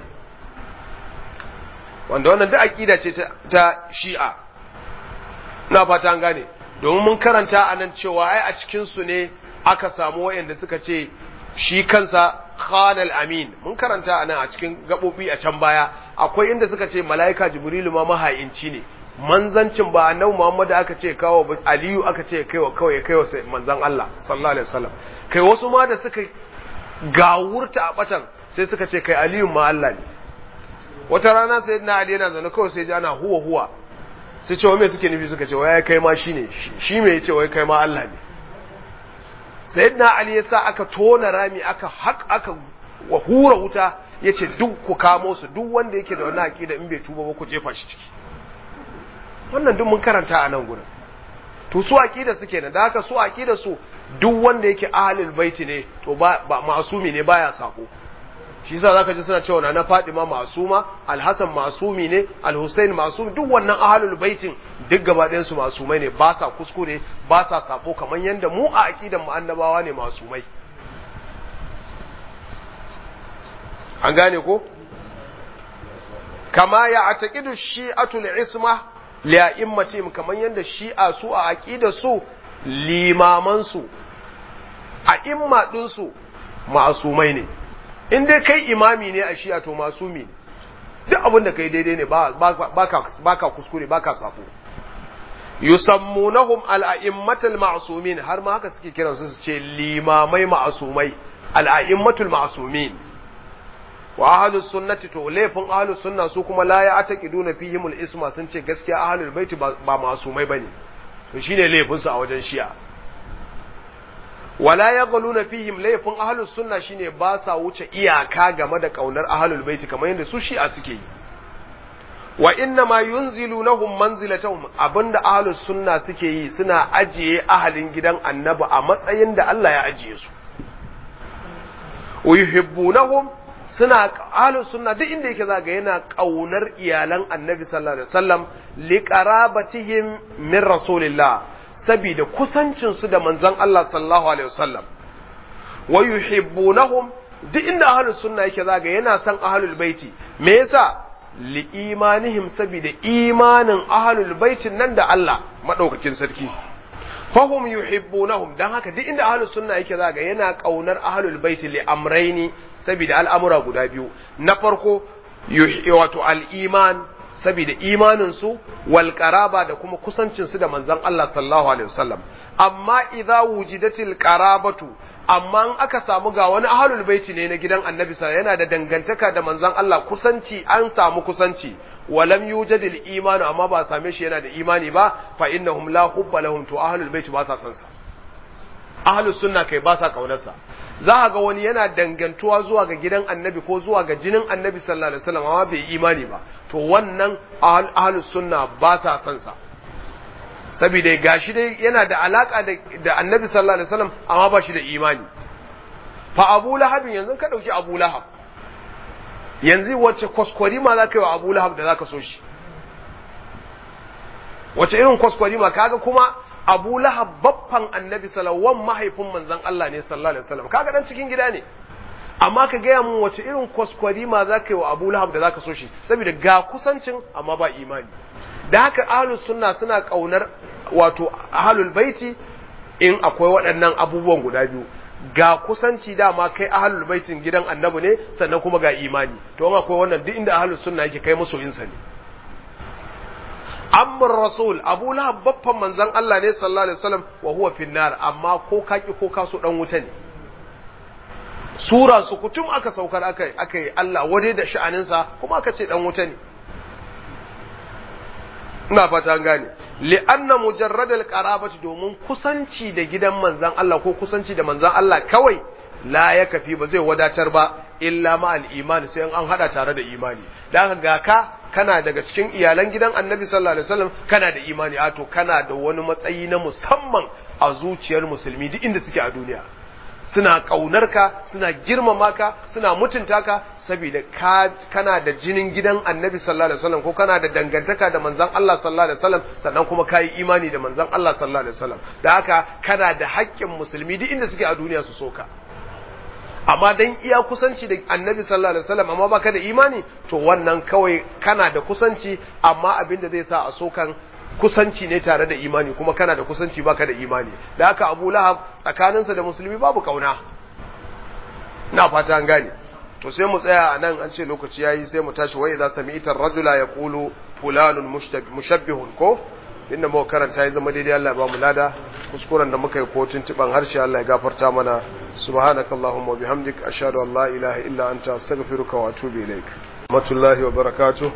wanda wannan da aqida ce ta shi'a ina fata an gane domin mun karanta a nan cewa ai a cikin su ne aka samu wayanda suka ce shi kansa khanal amin mun karanta a nan a cikin gabobi a can baya akwai inda suka ce mala'ika jibrilu ma mahayinci ne manzancin ba annabi Muhammad aka ce kawo Aliyu aka ce kaiwa kawai kaiwa manzan Allah sallallahu alaihi wasallam kai wasu ma da suka gawurta a batan sai suka ce kai Aliyu ma Allah ne wata rana sai na Ali yana zaune kawai sai ji ana huwa huwa sai ce wa me suke nufi suka ce wai kai ma shine shi me yace wai kai ma Allah ne sayyidina Ali ya sa aka tona rami aka hak aka wa hura wuta yace duk ku kamo su duk wanda yake da wannan aqida in bai tuba ba ku jefa shi ciki wannan duk mun karanta a nan gurin to su aqida suke nan da haka su aqida su duk wanda yake ahlul baiti ne to ba, ba masumi ne baya sako shi yasa zaka ji suna cewa na Fatima masuma Al-Hasan masumi ne Al-Husain masumi duk wannan ahlul baitin duk gaba ɗayan su masumai ne ba sa kuskure ba sa sako kamar yanda mu a aqidan mu annabawa ne masumai an gane ko kama ya ataqidu shi'atul isma li'a'immatihim kamar yadda shi'a su a aqida su limaman su a imma din su ma'asumai ne in dai kai imami ne a shi'a to masumi ne duk abin da kai daidai ne baka baka kuskure baka sako yusammunahum al-a'immatul ma'sumin har ma haka suke kiransu su ce limamai ma'asumai al-a'immatul ma'sumin wa ahlus sunnati to laifin ahlus sunna su kuma la ya ataqiduna fihimul isma sun ce gaskiya ahlul baiti ba masumai bane to shine laifin su a wajen shi'a wala yaghluna fihim laifin ahlus sunna shine ba sa wuce iyaka game da kaunar ahlul baiti kamar yadda su shi'a suke yi wa inna ma yunzilunahum manzilatahum abinda ahlus sunna suke yi suna ajiye ahalin gidan annabi a matsayin da Allah ya ajiye su uyuhibbunahum suna ahlus sunna duk inda yake zaga yana kaunar iyalan annabi sallallahu alaihi wasallam li qarabatihim min rasulillah saboda kusancin su da manzon Allah sallallahu alaihi wasallam wa yuhibbunahum duk inda ahlus sunna yake zaga yana son ahlul baiti me yasa li imanihim saboda imanin ahlul baitin nan da Allah madaukakin sarki fahum yuhibbunahum dan haka duk inda ahlus sunna yake zaga yana kaunar ahlul baiti li amraini saboda al'amura guda biyu na farko wato al'iman saboda imaninsu wal qaraba da kuma kusancinsu da manzon Allah sallallahu alaihi wasallam amma idza wujidatil qarabatu amma in aka samu ga wani ahlul baiti ne na gidan annabi sallallahu yana da dangantaka da manzon Allah kusanci an samu kusanci walam yujadil imanu amma ba same shi yana da imani ba fa innahum la hubba lahum to ahlul baiti ba sa son sa ahlus sunna kai ba sa kaunarsa za a ga wani yana dangantuwa zuwa ga gidan annabi ko zuwa ga jinin annabi sallallahu alaihi wasallam amma bai imani ba to wannan ahlus sunna ba sa son sa saboda gashi dai yana da alaka da annabi sallallahu alaihi wasallam amma ba shi da imani fa abu lahab yanzu ka dauki abu lahab yanzu wacce kwaskwari ma za ka yi wa abu lahab da za ka so shi wace irin kwaskwari ma kaga kuma Abu Lahab baffan Annabi sallallahu mahaifin manzon Allah ne sallallahu alaihi wasallam kaga dan cikin gida ne amma ka gaya mun wace irin kwaskwari ma za ka yi wa Abu Lahab da za ka so shi saboda ga kusancin amma ba imani da haka ahlus sunna suna kaunar wato ahlul baiti in akwai waɗannan abubuwan guda biyu ga kusanci dama kai ahlul baitin gidan annabi ne sannan kuma ga imani to in akwai wannan duk inda ahlus sunna yake kai masoyinsa ne amman rasul abu lahab baffan manzon Allah ne sallallahu alaihi wasallam wa huwa finnar amma ko kaki ko kaso dan wuta ne sura su kutum aka saukar aka aka yi Allah wade da sha'aninsa kuma aka ce dan wuta ne ina fata an gane li'anna mujarradal qarabati domin kusanci da gidan manzon Allah ko kusanci da manzon Allah kawai la ya kafi ba zai wadatar ba illa ma al-iman sai an hada tare da imani dan ga ka kana daga cikin iyalan gidan Annabi sallallahu alaihi wasallam kana da imani a to kana da wani matsayi na musamman a zuciyar musulmi duk inda suke a duniya suna kaunar ka suna girmama ka suna mutunta ka saboda ka kana da jinin gidan Annabi sallallahu alaihi wasallam ko kana da dangantaka da manzon Allah sallallahu alaihi wasallam sannan kuma kai imani da manzon Allah sallallahu alaihi wasallam da haka kana da haƙƙin musulmi duk inda suke a duniya su soka amma dan iya kusanci da Annabi sallallahu alaihi wasallam amma baka da imani to wannan kawai kana da kusanci amma abin da zai sa a sokan kusanci ne tare da imani kuma kana da kusanci baka da imani da haka Abu Lahab tsakaninsa da musulmi babu kauna ina fata an gane to sai mu tsaya a nan an ce lokaci yayi sai mu tashi wai idza sami'ta ar-rajula yaqulu fulanun mushabbihun ko inda mu karanta ya zama daidai Allah ya ba mu lada kuskuren da muka yi ko tuntuban harshe Allah ya gafarta mana subhanakallahumma wa bihamdik ashhadu an la ilaha illa anta astaghfiruka wa atubu ilaik rahmatullahi wa barakatuh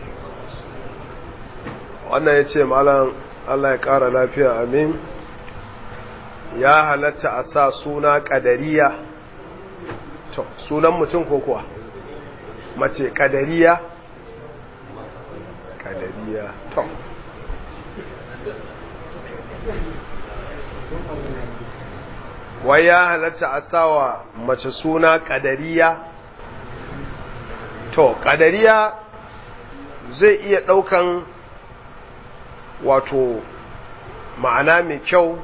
wannan yace malam Allah ya kara lafiya amin ya halatta a sa suna kadariya to sunan mutum ko kuwa mace kadariya kadariya to wai ya halatta a sawa mace suna kadariya to kadariya zai iya daukan wato ma'ana mai kyau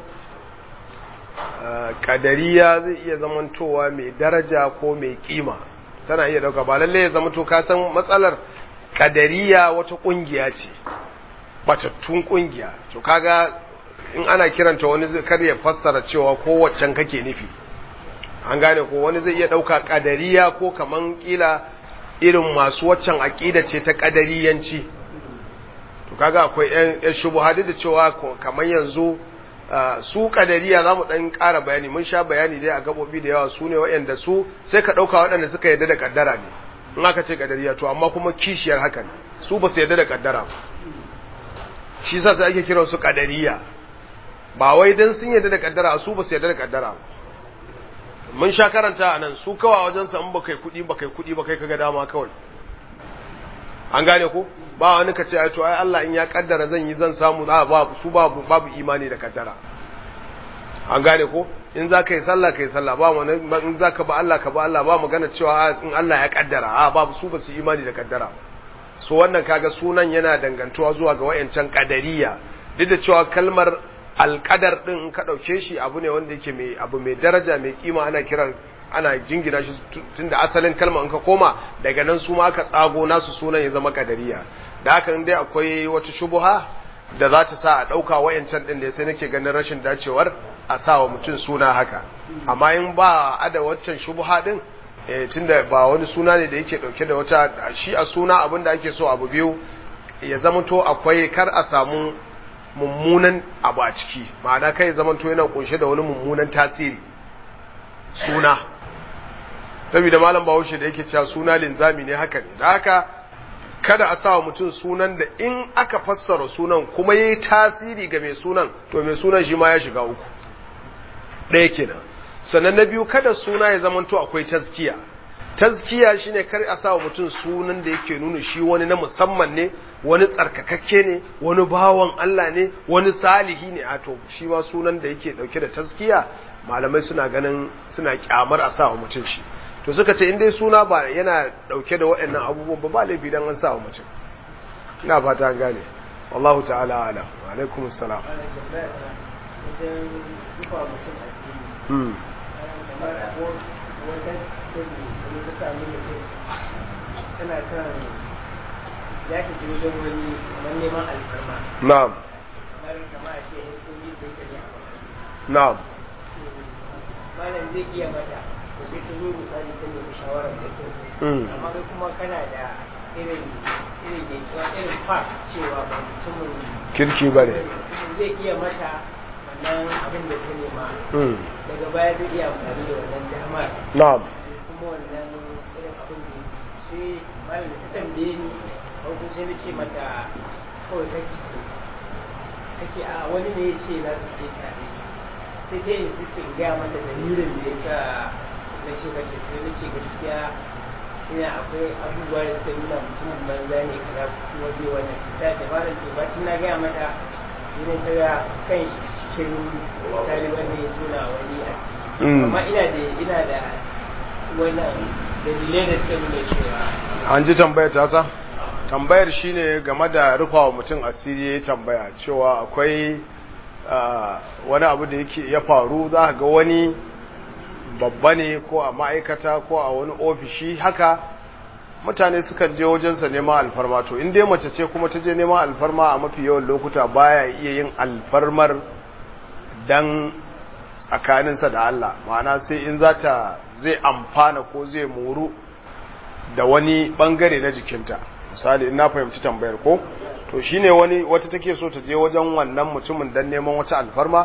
kadariya zai iya zamantowa mai daraja ko mai kima tana iya dauka ba lalle ya zamanto ka san matsalar kadariya wata kungiya ce batattun kungiya to kaga in ana kiranta wani zai kar ya fassara cewa ko waccan kake nufi an gane ko wani zai iya dauka kadariya ko kaman kila irin masu waccan aqida ce ta kadariyanci to kaga akwai yan shubuhadi da cewa kaman yanzu su kadariya za mu ɗan ƙara bayani mun sha bayani dai a gaɓoɓi da yawa su ne waɗanda su sai ka ɗauka waɗanda suka yarda da ƙaddara ne in aka ce kadariya to amma kuma kishiyar haka ne su ba su yarda da ƙaddara ba shi sa sai ake kiran su kadariya ba wai dan sun yarda da ƙaddara su ba su yarda da ƙaddara ba mun sha karanta a nan su kawa wajen sa in ba kai kuɗi ba kai kuɗi ba kai kaga dama kawai an gane ko ba wani ka ce ai to ai Allah in ya kaddara zan yi zan samu za ba su babu babu imani da kaddara an gane ko in za ka yi sallah ka yi sallah ba wani in za ka ba Allah ka ba Allah ba magana cewa in Allah ya kaddara a babu su ba su imani da kaddara so wannan kaga sunan yana dangantuwa zuwa ga wayancan kadariya duk da cewa kalmar alqadar din in ka dauke shi abu ne wanda yake mai abu mai daraja mai kima ana kiran ana jingina shi tunda asalin kalma in ka koma daga nan su ma aka tsago nasu sunan ya zama kadariya da haka in dai akwai wata shubuha da za ta sa a ɗauka wayancan ɗin da sai nake ganin rashin dacewar a sa wa mutum suna haka amma in ba a da waccan shubuha ɗin tunda ba wani suna ne da yake ɗauke da wata shi a suna abin da ake so abu biyu ya zamanto akwai kar a samu mummunan abu a ciki ma'ana kai zamanto yana kunshe da wani mummunan tasiri suna saboda malam bahaushe da yake cewa suna linzami ne haka ne da haka kada a sa mutum sunan da in aka fassara sunan kuma yayi tasiri ga mai sunan to mai sunan shi ma ya shiga uku ɗaya kenan sannan na biyu kada suna ya zamanto akwai tazkiya tazkiya shine kar a sa mutum sunan da yake nuna shi wani na musamman ne wani tsarkakakke ne wani bawan Allah ne wani salihi ne a to shi ma sunan da yake dauke da tazkiya malamai suna ganin suna kyamar a sa wa mutum shi to suka ce in dai suna ba yana dauke da waɗannan abubuwan ba ba laifi dan an sa wa mutum ina fata an gane wallahu ta'ala alam wa alaikum assalam mm tana son ya ka ji wajen wani kamar neman alfarma na'am kamar kama a ce ya kungi da ita ne a na'am malam zai iya mata ko sai ta zo misali ta nemi shawarar da kyau Mm. amma kai kuma kana da irin irin yankuwa irin fa cewa ba mutumin kirki bare mutumin zai iya mata wannan abin da ta nema mm daga baya zai iya amfani da wannan damar na'am sai malam ta tambaye ni farko sai na ce mata kawai kake ce ta ce a wani ne ya ce za su je tare sai ta yi sifin gaya mata dalilin da ya sa na ce mace sai na ce gaskiya ina akwai abubuwa da suka nuna mutumin banza ne kaza kuma zai wannan ta ce malam to bacin na gaya mata idan ta ga kan shi cikin misali wanda ya tona wani a ciki amma ina da ina da wannan dalilai da suka nuna cewa an ji tambayar ta sa tambayar shine game da rufawa mutum asiri ya tambaya cewa akwai wani abu da yake ya faru za ga wani babba ne ko a ma'aikata ko a wani ofishi haka mutane sukan je wajensa neman alfarma to in dai mace ce kuma ta je neman alfarma a mafi yawan lokuta baya iya yin alfarmar dan tsakaninsa da Allah ma'ana sai in za ta zai amfana ko zai moru da wani bangare na jikinta misali in na fahimci tambayar ko to shine wani wata take so ta je wajen wannan mutumin dan neman wata alfarma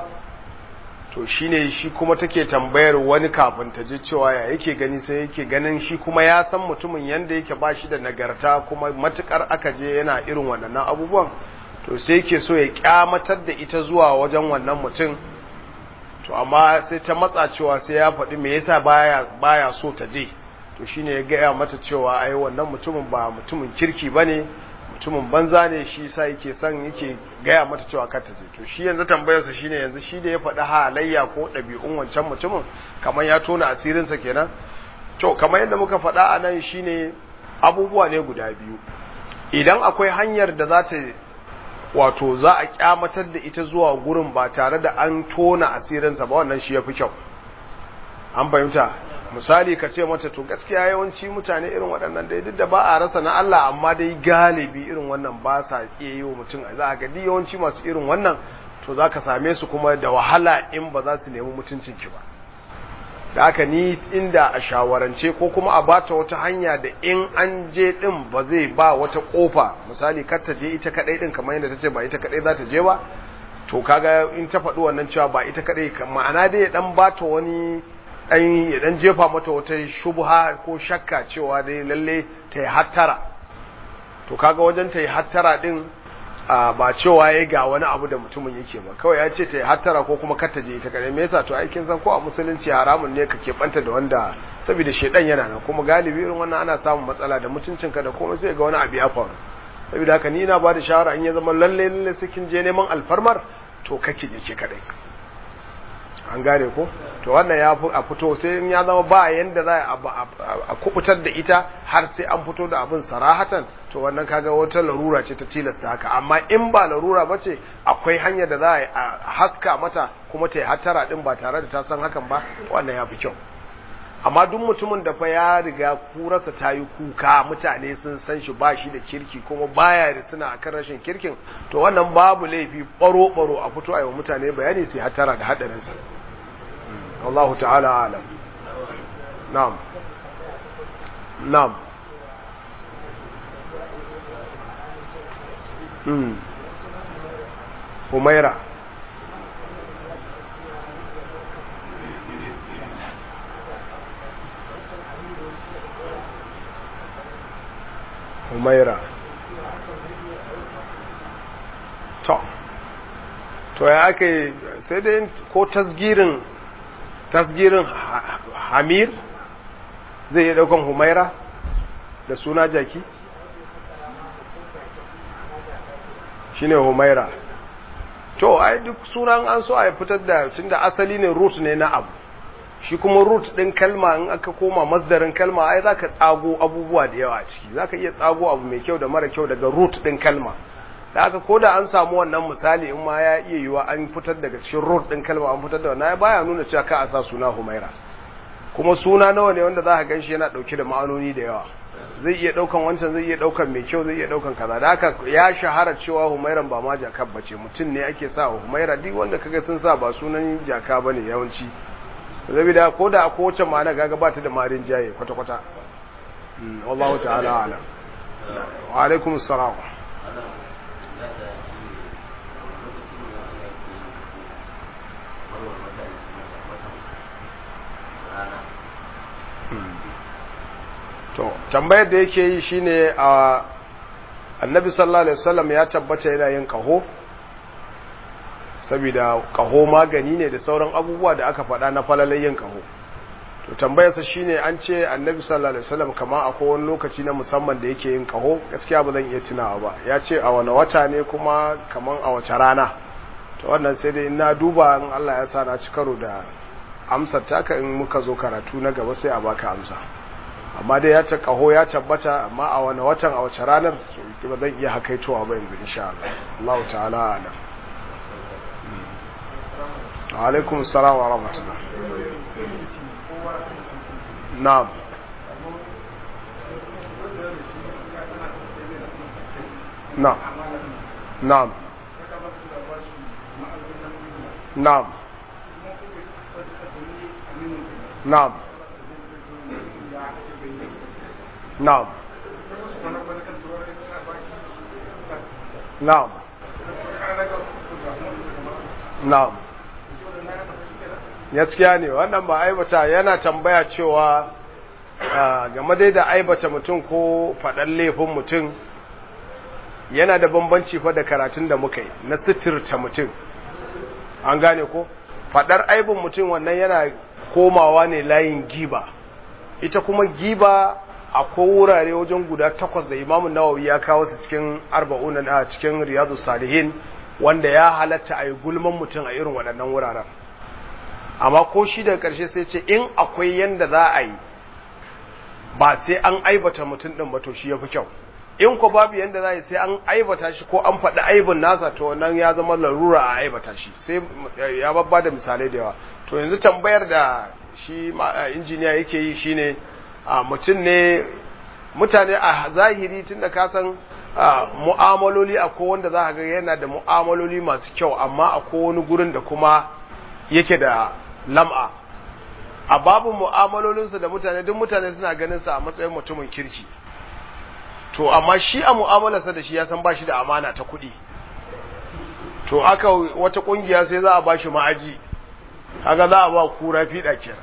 to shine shi kuma take tambayar wani kafin ta je cewa ya yake gani sai yake ganin shi kuma ya san mutumin yanda yake ba shi da nagarta kuma matukar aka je yana irin wannan abubuwan to sai yake so ya kyamatar da ita zuwa wajen wannan mutum to amma sai ta matsa cewa sai ya faɗi me yasa baya baya so ta je to shine ya gaya mata cewa ai wannan mutumin ba mutumin kirki bane mutumin banza ne shi sa yake son yake gaya mata cewa kar ta je to shi yanzu tambayarsa shine yanzu shi da ya faɗi halayya ko ɗabi'un wancan mutumin kamar ya tona asirinsa kenan to kamar yadda muka faɗa a nan shine abubuwa ne guda biyu idan akwai hanyar da za ta wato za a kyamatar da ita zuwa gurin ba tare da an tona asirinsa ba wannan shi ya fi kyau an fahimta misali ka ce mata to gaskiya yawanci mutane irin waɗannan dai duk da ba a rasa na Allah amma dai galibi irin wannan ba sa iya yi wa mutum za a ga yawanci masu irin wannan to za ka same su kuma da wahala in ba za su nemi mutuncinki ba da haka ni inda a shawarance ko kuma a bata wata hanya da in an je din ba zai ba wata kofa misali kar ta je ita kadai din kamar yadda ta ce ba ita kadai za ta je ba to kaga in ta faɗi wannan cewa ba ita kadai ma'ana dai ya dan bata wani ɗan ya ɗan jefa mata wata shubha ko shakka cewa dai lalle ta yi hattara to kaga wajen ta yi hattara ɗin ba cewa ya ga wani abu da mutumin yake ba kawai ya ce ta yi hattara ko kuma kar ta je ita kare me yasa to aikin san ko a musulunci haramun ne ka keɓanta da wanda saboda shedan yana nan kuma galibi irin wannan ana samun matsala da mutuncinka da komai sai ga wani abu ya faru saboda haka ni ina ba da shawara in ya zama lalle lalle sai kin je neman alfarmar to kake je ke kadai an gane ko to wannan ya fi a fito sai in ya zama ba yanda za a kubutar da ita har sai an fito da abin sarahatan to wannan kaga wata larura ce ta tilasta haka amma in ba larura ba ce akwai hanyar da za a haska mata kuma ta yi hattara din ba tare da ta san hakan ba wannan ya fi kyau amma duk mutumin da fa ya riga kurarsa ta yi kuka mutane sun san shi ba shi da kirki kuma baya da suna akan rashin kirkin to wannan babu laifi baro-baro a fito a yi wa mutane bayani sai hattara da haɗarinsa Allah ta'ala alam na'am na'am hmm Humaira Humaira to to ya ake sai dai ko tasgirin tasgirin hamir zai iya daukan humaira da suna jaki shine humaira to ai duk sunan an so a fitar da tunda asali ne root ne na abu shi kuma root din kalma in aka koma masdarin kalma ai zaka tsago abubuwa da yawa a ciki zaka iya tsago abu mai kyau da mara kyau daga root din kalma da aka koda an samu wannan misali in ma ya iya yiwa an fitar daga cikin root din kalma an fitar da wannan baya nuna cewa ka a sa suna Humaira kuma suna nawa ne wanda zaka ganshi yana dauke da ma'anoni da yawa zai iya daukan wancan zai iya daukan mai kyau zai iya daukan kaza da haka ya shahara cewa Humairan ba ma jaka bace mutum ne ake sa Humaira duk wanda kaga sun sa ba sunan jaka bane yawanci zabida ko da ko wace ma'ana gaga ba ta da marin jaye kwata kwata wallahu ta'ala alam wa alaikumus salam to tambayar da yake yi shine a annabi sallallahu alaihi wasallam ya tabbata yana yin kaho saboda kaho magani ne da sauran abubuwa da aka faɗa na falalai yin kaho to tambayarsa shine an ce annabi sallallahu alaihi wasallam kamar akwai wani lokaci na musamman da yake yin kaho gaskiya ba zan iya tunawa ba ya ce a wani wata ne kuma kaman a wace rana to wannan sai dai na duba in Allah ya sa na ci karo da amsar taka in muka zo karatu na gaba sai a baka amsa amma dai ya ce kaho ya tabbata amma a wani watan a wace ranar ba zan iya hakaitowa ba yanzu insha Allah Allah ta'ala alam wa alaikum assalam wa rahmatullah na'am na'am na'am na'am na'am na'am na'am na'am gaskiya ne wannan ba aibata yana tambaya cewa game dai da aibata mutum ko faɗan laifin mutum yana da bambanci fa da karatun da muka yi na sitirta mutum an gane ko faɗar aibin mutum wannan yana komawa ne layin giba ita kuma giba akwai wurare wajen guda takwas da imamun nawawi ya kawo su cikin arba'una a cikin riyadu salihin wanda ya halatta a yi gulman mutum a irin waɗannan wuraren amma ko shi daga ƙarshe sai ce in akwai yanda za a yi ba sai an aibata mutum ɗin ba to shi ya fi kyau in ko babu yanda za a yi sai an aibata shi ko an faɗi aibin nasa to nan ya zama larura a aibata shi sai ya babba da misalai da yawa to yanzu tambayar da shi injiniya yake yi shine mutum ne mutane a zahiri tun da kasan mu'amaloli a wanda za ga yana da mu'amaloli masu kyau amma a wani gurin da kuma yake da lam'a a babu mu'amalolinsa da mutane duk mutane suna ganin sa a matsayin mutumin kirki to amma shi a mu'amalarsa da shi ya san bashi da amana ta kuɗi to aka wata ƙungiya sai za a bashi ma'aji kaga za a ba kura fiɗa kenan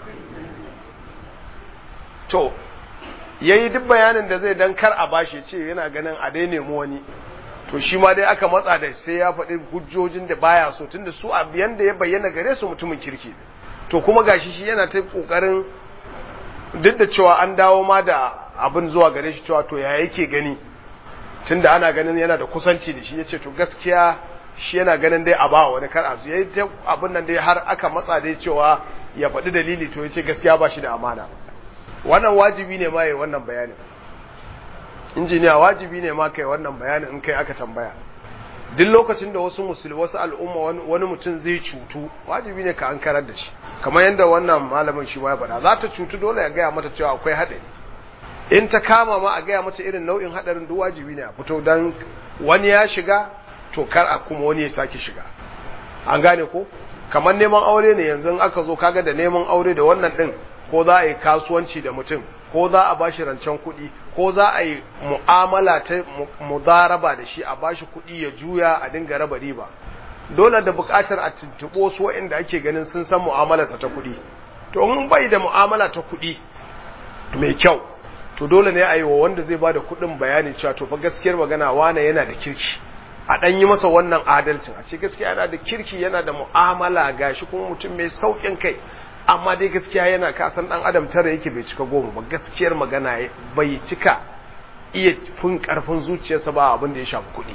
to yayi duk bayanin da zai dan kar a bashi ce yana ganin a dai nemi wani to shi ma dai aka matsa da sai ya faɗi hujjojin da baya so tunda su a biyan da ya bayyana gare su mutumin kirki ne to kuma gashi shi yana ta kokarin duk da cewa an dawo ma da abin zuwa gare shi cewa to ya yake gani tunda ana ganin yana da kusanci da shi yace to gaskiya shi yana ganin dai a ba wani kar a yayi ta abin nan dai har aka matsa dai cewa ya faɗi dalili to yace gaskiya ba shi da amana wannan wajibi ne ma yayi wannan bayanin injiniya wajibi ne ma kai wannan bayanin in kai aka tambaya duk lokacin da wasu musulmi wasu al'umma wani mutum zai cutu wajibi ne ka an karar da shi kamar yadda wannan malamin shi ya faɗa za ta cutu dole ya gaya mata cewa akwai haɗari in ta kama ma a gaya mata irin nau'in haɗarin duk wajibi ne a fito don wani ya shiga to kar a kuma wani ya sake shiga an gane ko kamar neman aure ne yanzu aka zo kaga da neman aure da wannan ɗin ko za a yi kasuwanci da mutum ko za a bashi rancen kuɗi ko za a yi mu'amala ta mudaraba da shi a bashi kuɗi ya juya a dinga raba riba dole da buƙatar a tuntuɓo su waɗanda ake ganin sun san mu'amalarsa ta kuɗi to in bai da mu'amala ta kuɗi mai kyau to dole ne a yi wa wanda zai ba da kuɗin bayani cewa to fa gaskiyar magana wane yana da kirki a ɗan yi masa wannan adalcin a ce gaskiya yana da kirki yana da mu'amala gashi kuma mutum mai sauƙin kai amma dai gaskiya yana kasan dan adam tara yake bai cika goma ba gaskiyar magana bai cika iya fin karfin zuciyarsa ba abin da ya shafi kuɗi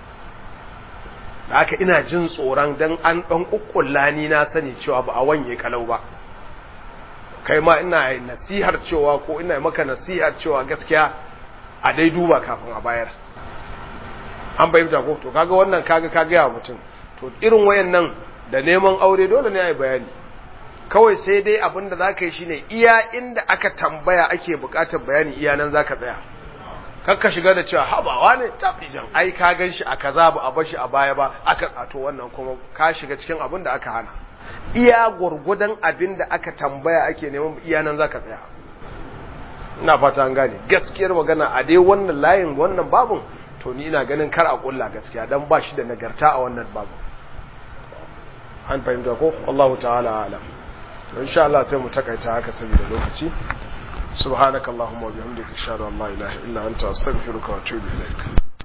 da haka ina jin tsoron dan an dan kukkulla ni na sani cewa ba a wanye kalau ba kai ma ina nasihar cewa ko ina maka nasihar cewa gaskiya a dai duba kafin a bayar an bayyana ko to kaga wannan kaga kaga ya mutum to irin wayannan da neman aure dole ne a yi bayani kawai sai dai abin da za ka yi shine iya inda aka tambaya ake bukatar bayani iya nan za ka tsaya kakka shiga da cewa habawa ne tafijan ai ka gan shi a kaza ba a bashi a baya ba aka ato wannan kuma ka shiga cikin abin da aka hana iya gwargwadon abin da aka tambaya ake neman iya nan za ka tsaya ina fata an gane gaskiyar magana a dai wannan layin wannan babun to ni ina ganin kar a kulla gaskiya dan ba shi da nagarta a wannan babun an fahimta ko Allah ta'ala alam insha Allah sai mu takaita haka saboda lokaci subhanakallahumma wa bihamdika ashhadu an la ilaha illa anta astaghfiruka wa atubu ilaik